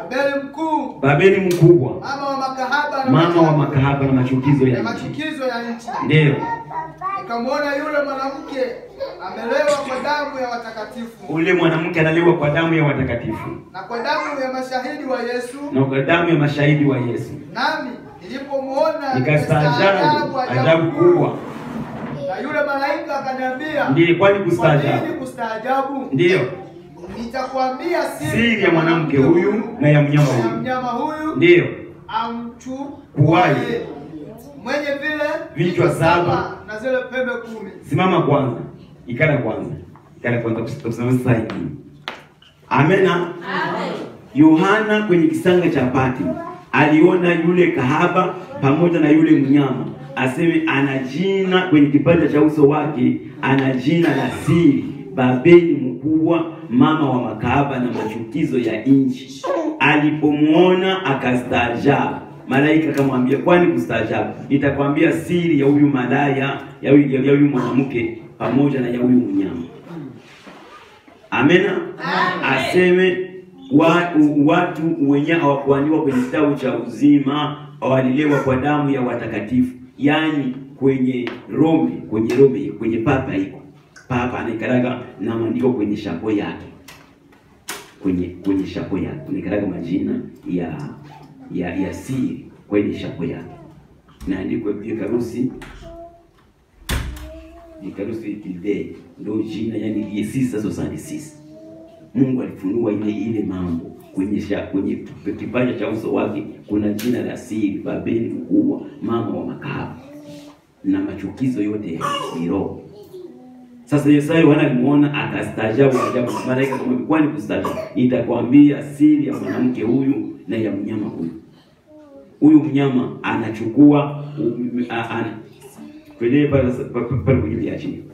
C: Babeli mkuu,
D: Babeli mkubwa,
C: mama wa makahaba na
D: mama wa
C: machafu,
D: makahaba na machukizo
C: na
D: ya nchi.
C: machukizo ya nchi.
D: Ndiyo,
C: Nikamwona yule mwanamke amelewa kwa damu ya watakatifu
D: ule mwanamke analiwa kwa damu ya watakatifu
C: na kwa damu ya mashahidi wa Yesu,
D: na kwa damu ya mashahidi wa Yesu.
C: nami nilipomwona
D: Nikastaajabu ajabu kubwa,
C: na yule malaika akaniambia,
D: ndiye kwani
C: kwa
D: kustaajabu.
C: nini kustaajabu?
D: Ndiyo,
C: Nitakwambia
D: siri ya mwanamke huyu na ya mnyama
C: na ya
D: huyu.
C: mnyama huyu
D: Ndiyo,
C: amchukuaye mwenye vile
D: Vichwa saba
C: na zile pembe kumi.
D: simama kwanza, ikala kwanza, ikala kwanza, kusimama sasa hivi. Amena. Yohana kwenye kisanga cha Patmo aliona yule kahaba pamoja na yule mnyama, aseme ana jina kwenye kipande cha uso wake, ana jina la siri, Babeli mkubwa, mama wa makahaba na machukizo ya nchi. Alipomwona akastaajabu. Malaika akamwambia, kwani kustaajabu? Nitakwambia siri ya huyu malaya, ya huyu ya huyu mwanamke pamoja na ya huyu mnyama. Amena. Aseme wa, u- watu wenye hawakuandikwa kwenye kitabu cha uzima waliliwa kwa damu ya watakatifu, yaani kwenye Rome, kwenye Rome, kwenye papa iko papa anaikaraga na maandiko kwenye shapo yake, kwenye kwenye shapo yake anaikaraga majina ya ya ya siri kwenye shapo yake, naandikwa vikarusi vikarusi ile ndio jina, yani ile sisa sosani sisa Mungu alifunua ile ile mambo kwenye sha, kwenye kipande cha uso wake kuna jina la siri, Babeli mkubwa, mama wa makahaba na machukizo yote ya kiroho. Sasa Yesu Yohana alimuona akastaajabu ajabu. Malaika akamwambia, kwani kustaajabu? Nitakwambia siri ya mwanamke huyu na ya mnyama huyu. Huyu mnyama anachukua um, a- ana- kwenye pale pale pale kwenye vya chini.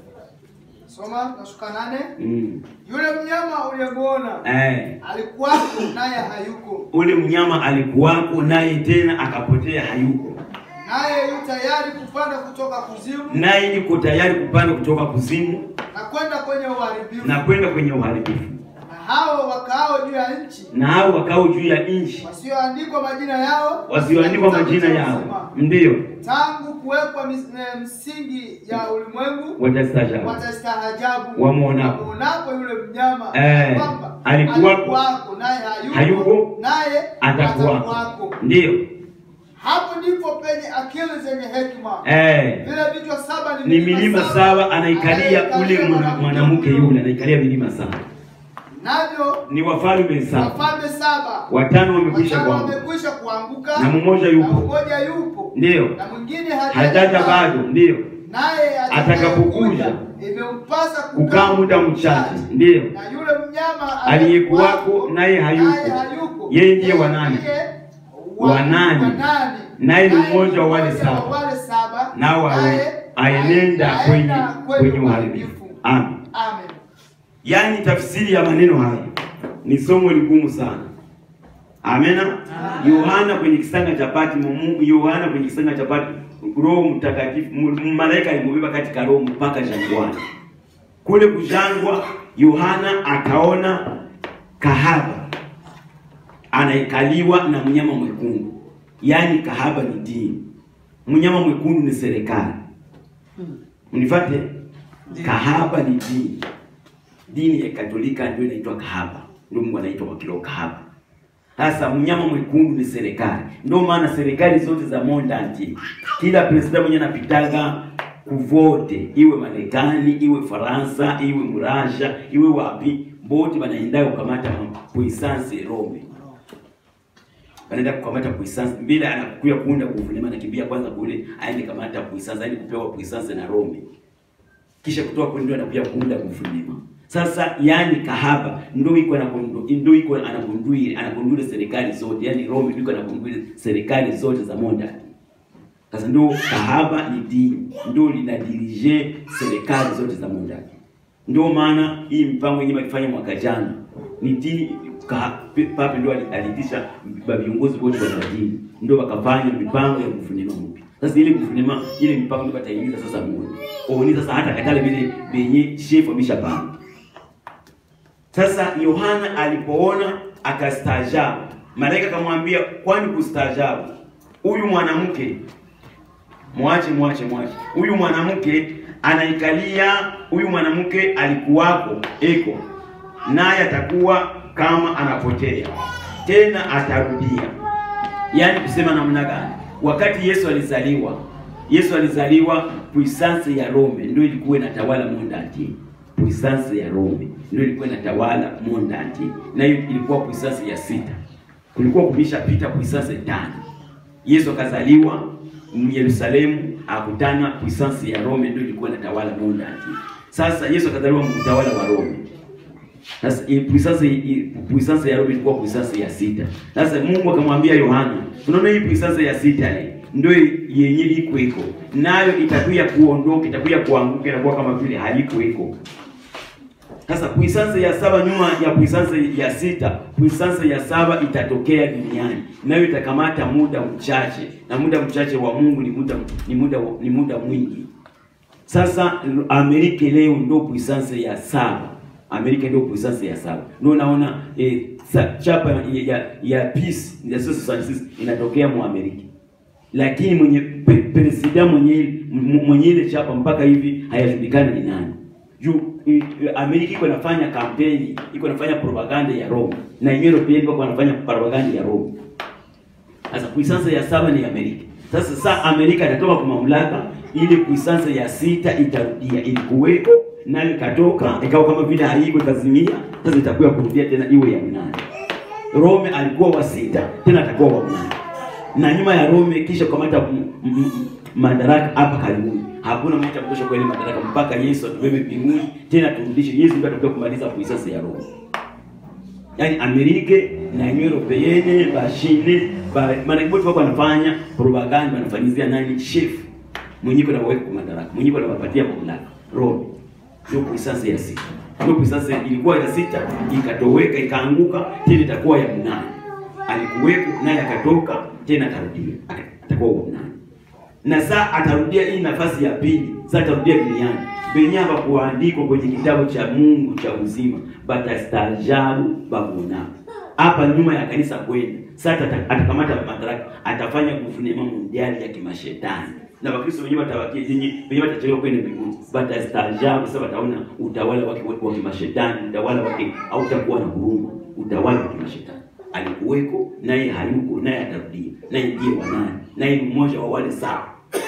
C: Soma nashuka nane.
D: Mm.
C: Yule mnyama uliyemwona
D: Eh.
C: alikuwako naye hayuko,
D: ule mnyama alikuwako naye tena akapotea hayuko
C: naye yu tayari kupanda kutoka kuzimu
D: naye yuko tayari kupanda kutoka kuzimu
C: na kwenda kwenye uharibifu,
D: na kwenda kwenye uharibifu
C: na hao wakaao juu ya nchi
D: na hao wakao juu ya nchi
C: wasioandikwa majina yao
D: wasioandikwa
C: katika
D: majina
C: kitabu cha
D: yao
C: uzima,
D: ndiyo
C: tangu kuwekwa mis- eh, msingi ya ulimwengu
D: watastaajabu
C: watastaajabu
D: Wamwonapo.
C: wamwonapo yule mnyama
D: Eh,
C: kwamba
D: alikuwako,
C: alikuwako, naye hayuko,
D: hayuko,
C: naye
D: atakuwako
C: atakuwako.
D: ndiyo
C: Hapo ndipo penye akili zenye hekima
D: eh.
C: vile vichwa saba
D: ni milima saba anaikalia ule mwana- mwanamke yule anaikalia milima saba
C: navyo
D: ni wafalme saba
C: wafalme saba
D: watano wamekwisha
C: watano
D: kwangu
C: wamekwisha kuanguka
D: na mmoja
C: na
D: yupo
C: mmoja yupo
D: ndiyo
C: na mwingine
D: hajaja bado ndiyo
C: naye
D: Atakapokuja,
C: imempasa
D: kukaa muda mchache ndiyo
C: na yule mnyama
D: aliyekuwako naye hayuko. Yeye ndiye wa nane. Wa nane. Naye ni mmoja wa wale saba.
C: wale saba
D: nao
C: naye
D: aenenda kwenye kwenye uharibifu amen
C: Amen.
D: yaani tafsiri ya maneno haya ni somo ligumu sana amena yohana kwenye kisanga cha patmo Mungu- yohana kwenye kisanga cha patmo roho mtakatifu mu- malaika alimubeba katika roho mpaka jangwani kule kujangwa yohana akaona kahaba anaikaliwa na mnyama mwekundu yaani kahaba ni dini mnyama mwekundu ni serikali unifate kahaba ni dini dini ya katolika ndio inaitwa kahaba ndio mungu anaitwa kwa kiroho kahaba sasa mnyama mwekundu ni serikali ndio maana serikali zote za monde entier kila president mwenye anapitaga kuvote iwe marekani iwe faransa iwe murasha iwe wapi bote banaenda kukamata puissance rome wanaenda kukamata puissance mbele anakuya kuunda guvernema anakimbia kwanza kule aende kamata puissance aende kupewa puissance na Rome kisha kutoka kule ndio anakuja kuunda guvernema sasa yani kahaba ndio iko anakundu ndio iko anakundui anakundule serikali zote yani Rome ndio iko anakundule serikali zote za monda sasa ndio kahaba ni dini ndio linadirije serikali zote za monda ndio maana hii mipango yenyewe akifanya mwaka jana ni dini ka- pe- pape ndio ali- aliitisha ba- viongozi wote wa dini ndio wakafanya mipango ya guvernema mpya. Sasa ile guvernema ile mipango ndio bataingiza sasa mmoja. Oni sasa hata katale vile benye chef ameshapanga. Sasa Yohana alipoona akastaajabu, malaika akamwambia, kwani kustaajabu huyu mwanamke mwache mwache mwache huyu mwanamke anaikalia huyu mwanamke alikuwako eko naye atakuwa kama anapotea tena atarudia yaani kusema namna gani wakati yesu alizaliwa yesu alizaliwa puissance ya rome ndio ilikuwa inatawala monde entier puissance ya rome ndio ilikuwa inatawala monde entier na hiyo ilikuwa puissance ya sita kulikuwa kumeshapita puissance tano Yesu akazaliwa Yerusalemu, akutana puissance ya Rome ndio ilikuwa inatawala monde entier. Sasa Yesu akazaliwa mtawala wa Rome. Sasa hii puissance hii puissance ya Rome ilikuwa puissance ya sita. Sasa Mungu akamwambia Yohana, tunaona hii puissance ya sita hii ndio yenye iko iko nayo itakuja kuondoka, itakuja kuanguka, inakuwa kama vile haiko iko. Sasa puissance ya saba nyuma ya puissance ya sita, puissance ya saba itatokea duniani, nayo itakamata muda mchache, na muda mchache wa Mungu ni muda ni muda ni muda mwingi. Sasa Amerika leo ndio puissance ya saba. Amerika ndio puissance ya saba. Ndio naona eh, sa- chapa ya, ya, ya peace ya 1966 inatokea mu Amerika. Lakini mwenye pe, president mwenye m- mwenye ile chapa mpaka hivi hayajulikani ni nani. Juu i- i- Amerika iko inafanya kampeni, iko inafanya propaganda ya Rome na yenyewe pia iko inafanya propaganda ya Rome. Sasa puissance ya saba ni Amerika. Sasa saa Amerika itatoka kwa mamlaka, ile puissance ya sita itarudia, ilikuweko nayo ikatoka ikawa kama vile haiko ikazimia, sasa itakuwa kurudia tena iwe ya mnane. Rome alikuwa wa sita, tena atakuwa wa mnane, na nyuma ya Rome kisha kukamata m- m- m- madaraka hapa karibuni. Hakuna mtu atakayesha kwa ile madaraka mpaka Yesu atubebe mbinguni, tena turudishe. Yesu ndiye atakuwa kumaliza puissance ya Rome yaani Amerika na Union Europeenne bashine ba maana wote wako wanafanya propaganda wanafanyizia nani chef mwenyewe kuna weka kwa madaraka mwenyewe anawapatia mamlaka Rome ndio puissance ya sita ndio puissance ilikuwa ya sita ikatoweka ikaanguka tena itakuwa ya mnane alikuweko naye akatoka tena akarudia aka- atakuwa wa mnane na saa atarudia hii nafasi ya pili, saa atarudia duniani venye hapakuandikwa kwenye kitabu cha Mungu cha uzima, batastaajabu babona hapa nyuma ya kanisa kwenda sasa, ata- atakamata madaraka, atafanya guvernema mondiali ya kimashetani na Wakristo wenyewe watawakia yenye wenyewe watachelewa kwenda mbinguni, batastaajabu. Sasa wataona utawala wake wa kimashetani, utawala wake hautakuwa na huruma, utawala wa kimashetani alikuweko naye hayuko naye atarudia naye ndiye wa nani naye ni mmoja wa wale saba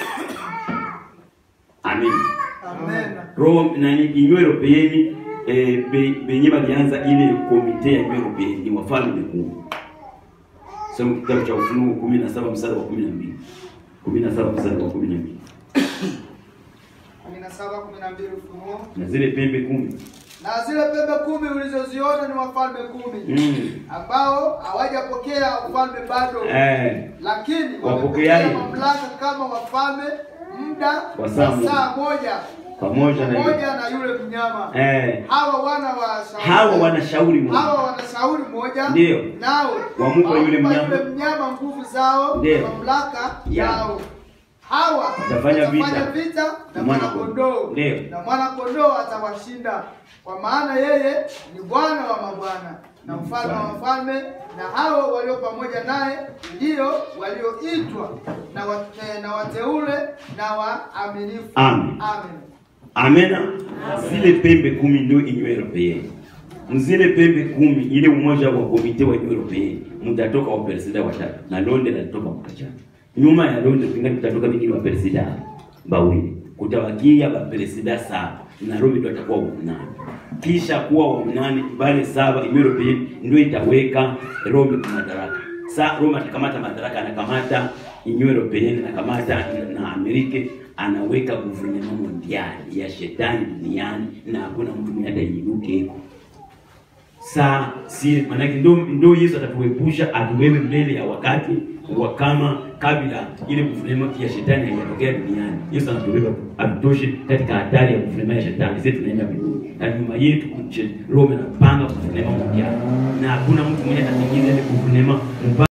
D: amen
C: Amen.
D: Rome nani Union Europeenne eh, be- benye balianza ile komite ya Union Europeenne ni wafalme kumi soma kitabu cha Ufunuo kumi na saba mstari wa kumi na mbili kumi na saba mstari wa kumi na mbili
C: kumi na saba kumi na mbili Ufunuo.
D: na zile pembe kumi
C: Na zile pembe kumi ulizoziona ni wafalme kumi
D: mm.
C: ambao hawajapokea ufalme bado,
D: eh,
C: lakini
D: Wapokeaje?
C: wamepokea mamlaka kama wafalme muda
D: Wa saa
C: wa
D: moja.
C: saa moja
D: pamoja na
C: pamoja na yule mnyama.
D: eh,
C: Hawa wana wa shauri
D: hawa wanashauri Mungu
C: hawa wana shauri moja,
D: Ndio.
C: nao
D: Wamupa yule
C: wampa
D: mnyama.
C: yule mnyama nguvu zao,
D: Ndio.
C: mamlaka
D: Ya.
C: yao. Hawa
D: Watafanya vita.
C: vita na
D: Na mwana
C: mwana kondoo,
D: Ndio.
C: na mwana kondoo atawashinda, kwa maana yeye ni Bwana wa mabwana na mfalme wa wafalme, na hao walio pamoja naye ndio walioitwa na, wa, eh, na wateule na waaminifu.
D: Amen.
C: Amen.
D: Amena. Zile pembe kumi ndio Union Europeenne. Mzile pembe kumi ile umoja wa komite wa Union Europeenne mtatoka wa presida watatu na Londres alitoka mkachana. Nyuma ya Londres pengine kutatoka wengine wa presida bawili. Kutawakia ba presida saba na Rome ndio atakuwa wa nane. Kisha kuwa wa nane bale saba Union Europeenne ndio itaweka Rome kwa madaraka. Sa Rome atakamata madaraka, anakamata Union Europeenne, anakamata na Amerika, anaweka gouvernement mondiali ya shetani duniani, na hakuna mtu mwenye atainuke saa si manake ndo, ndo Yesu atatuepusha atuwewe mbele ya wakati wa kama kabla ile gouvernement ya shetani haijatokea duniani. Yesu anatubeba atutoshe katika hatari ya gouvernement ya shetani. Sisi tunaenda mbinguni na nyuma yetu Rome anapanga gouvernement mondiali, na hakuna mtu mwenye atatengeneza ile gouvernement mpaka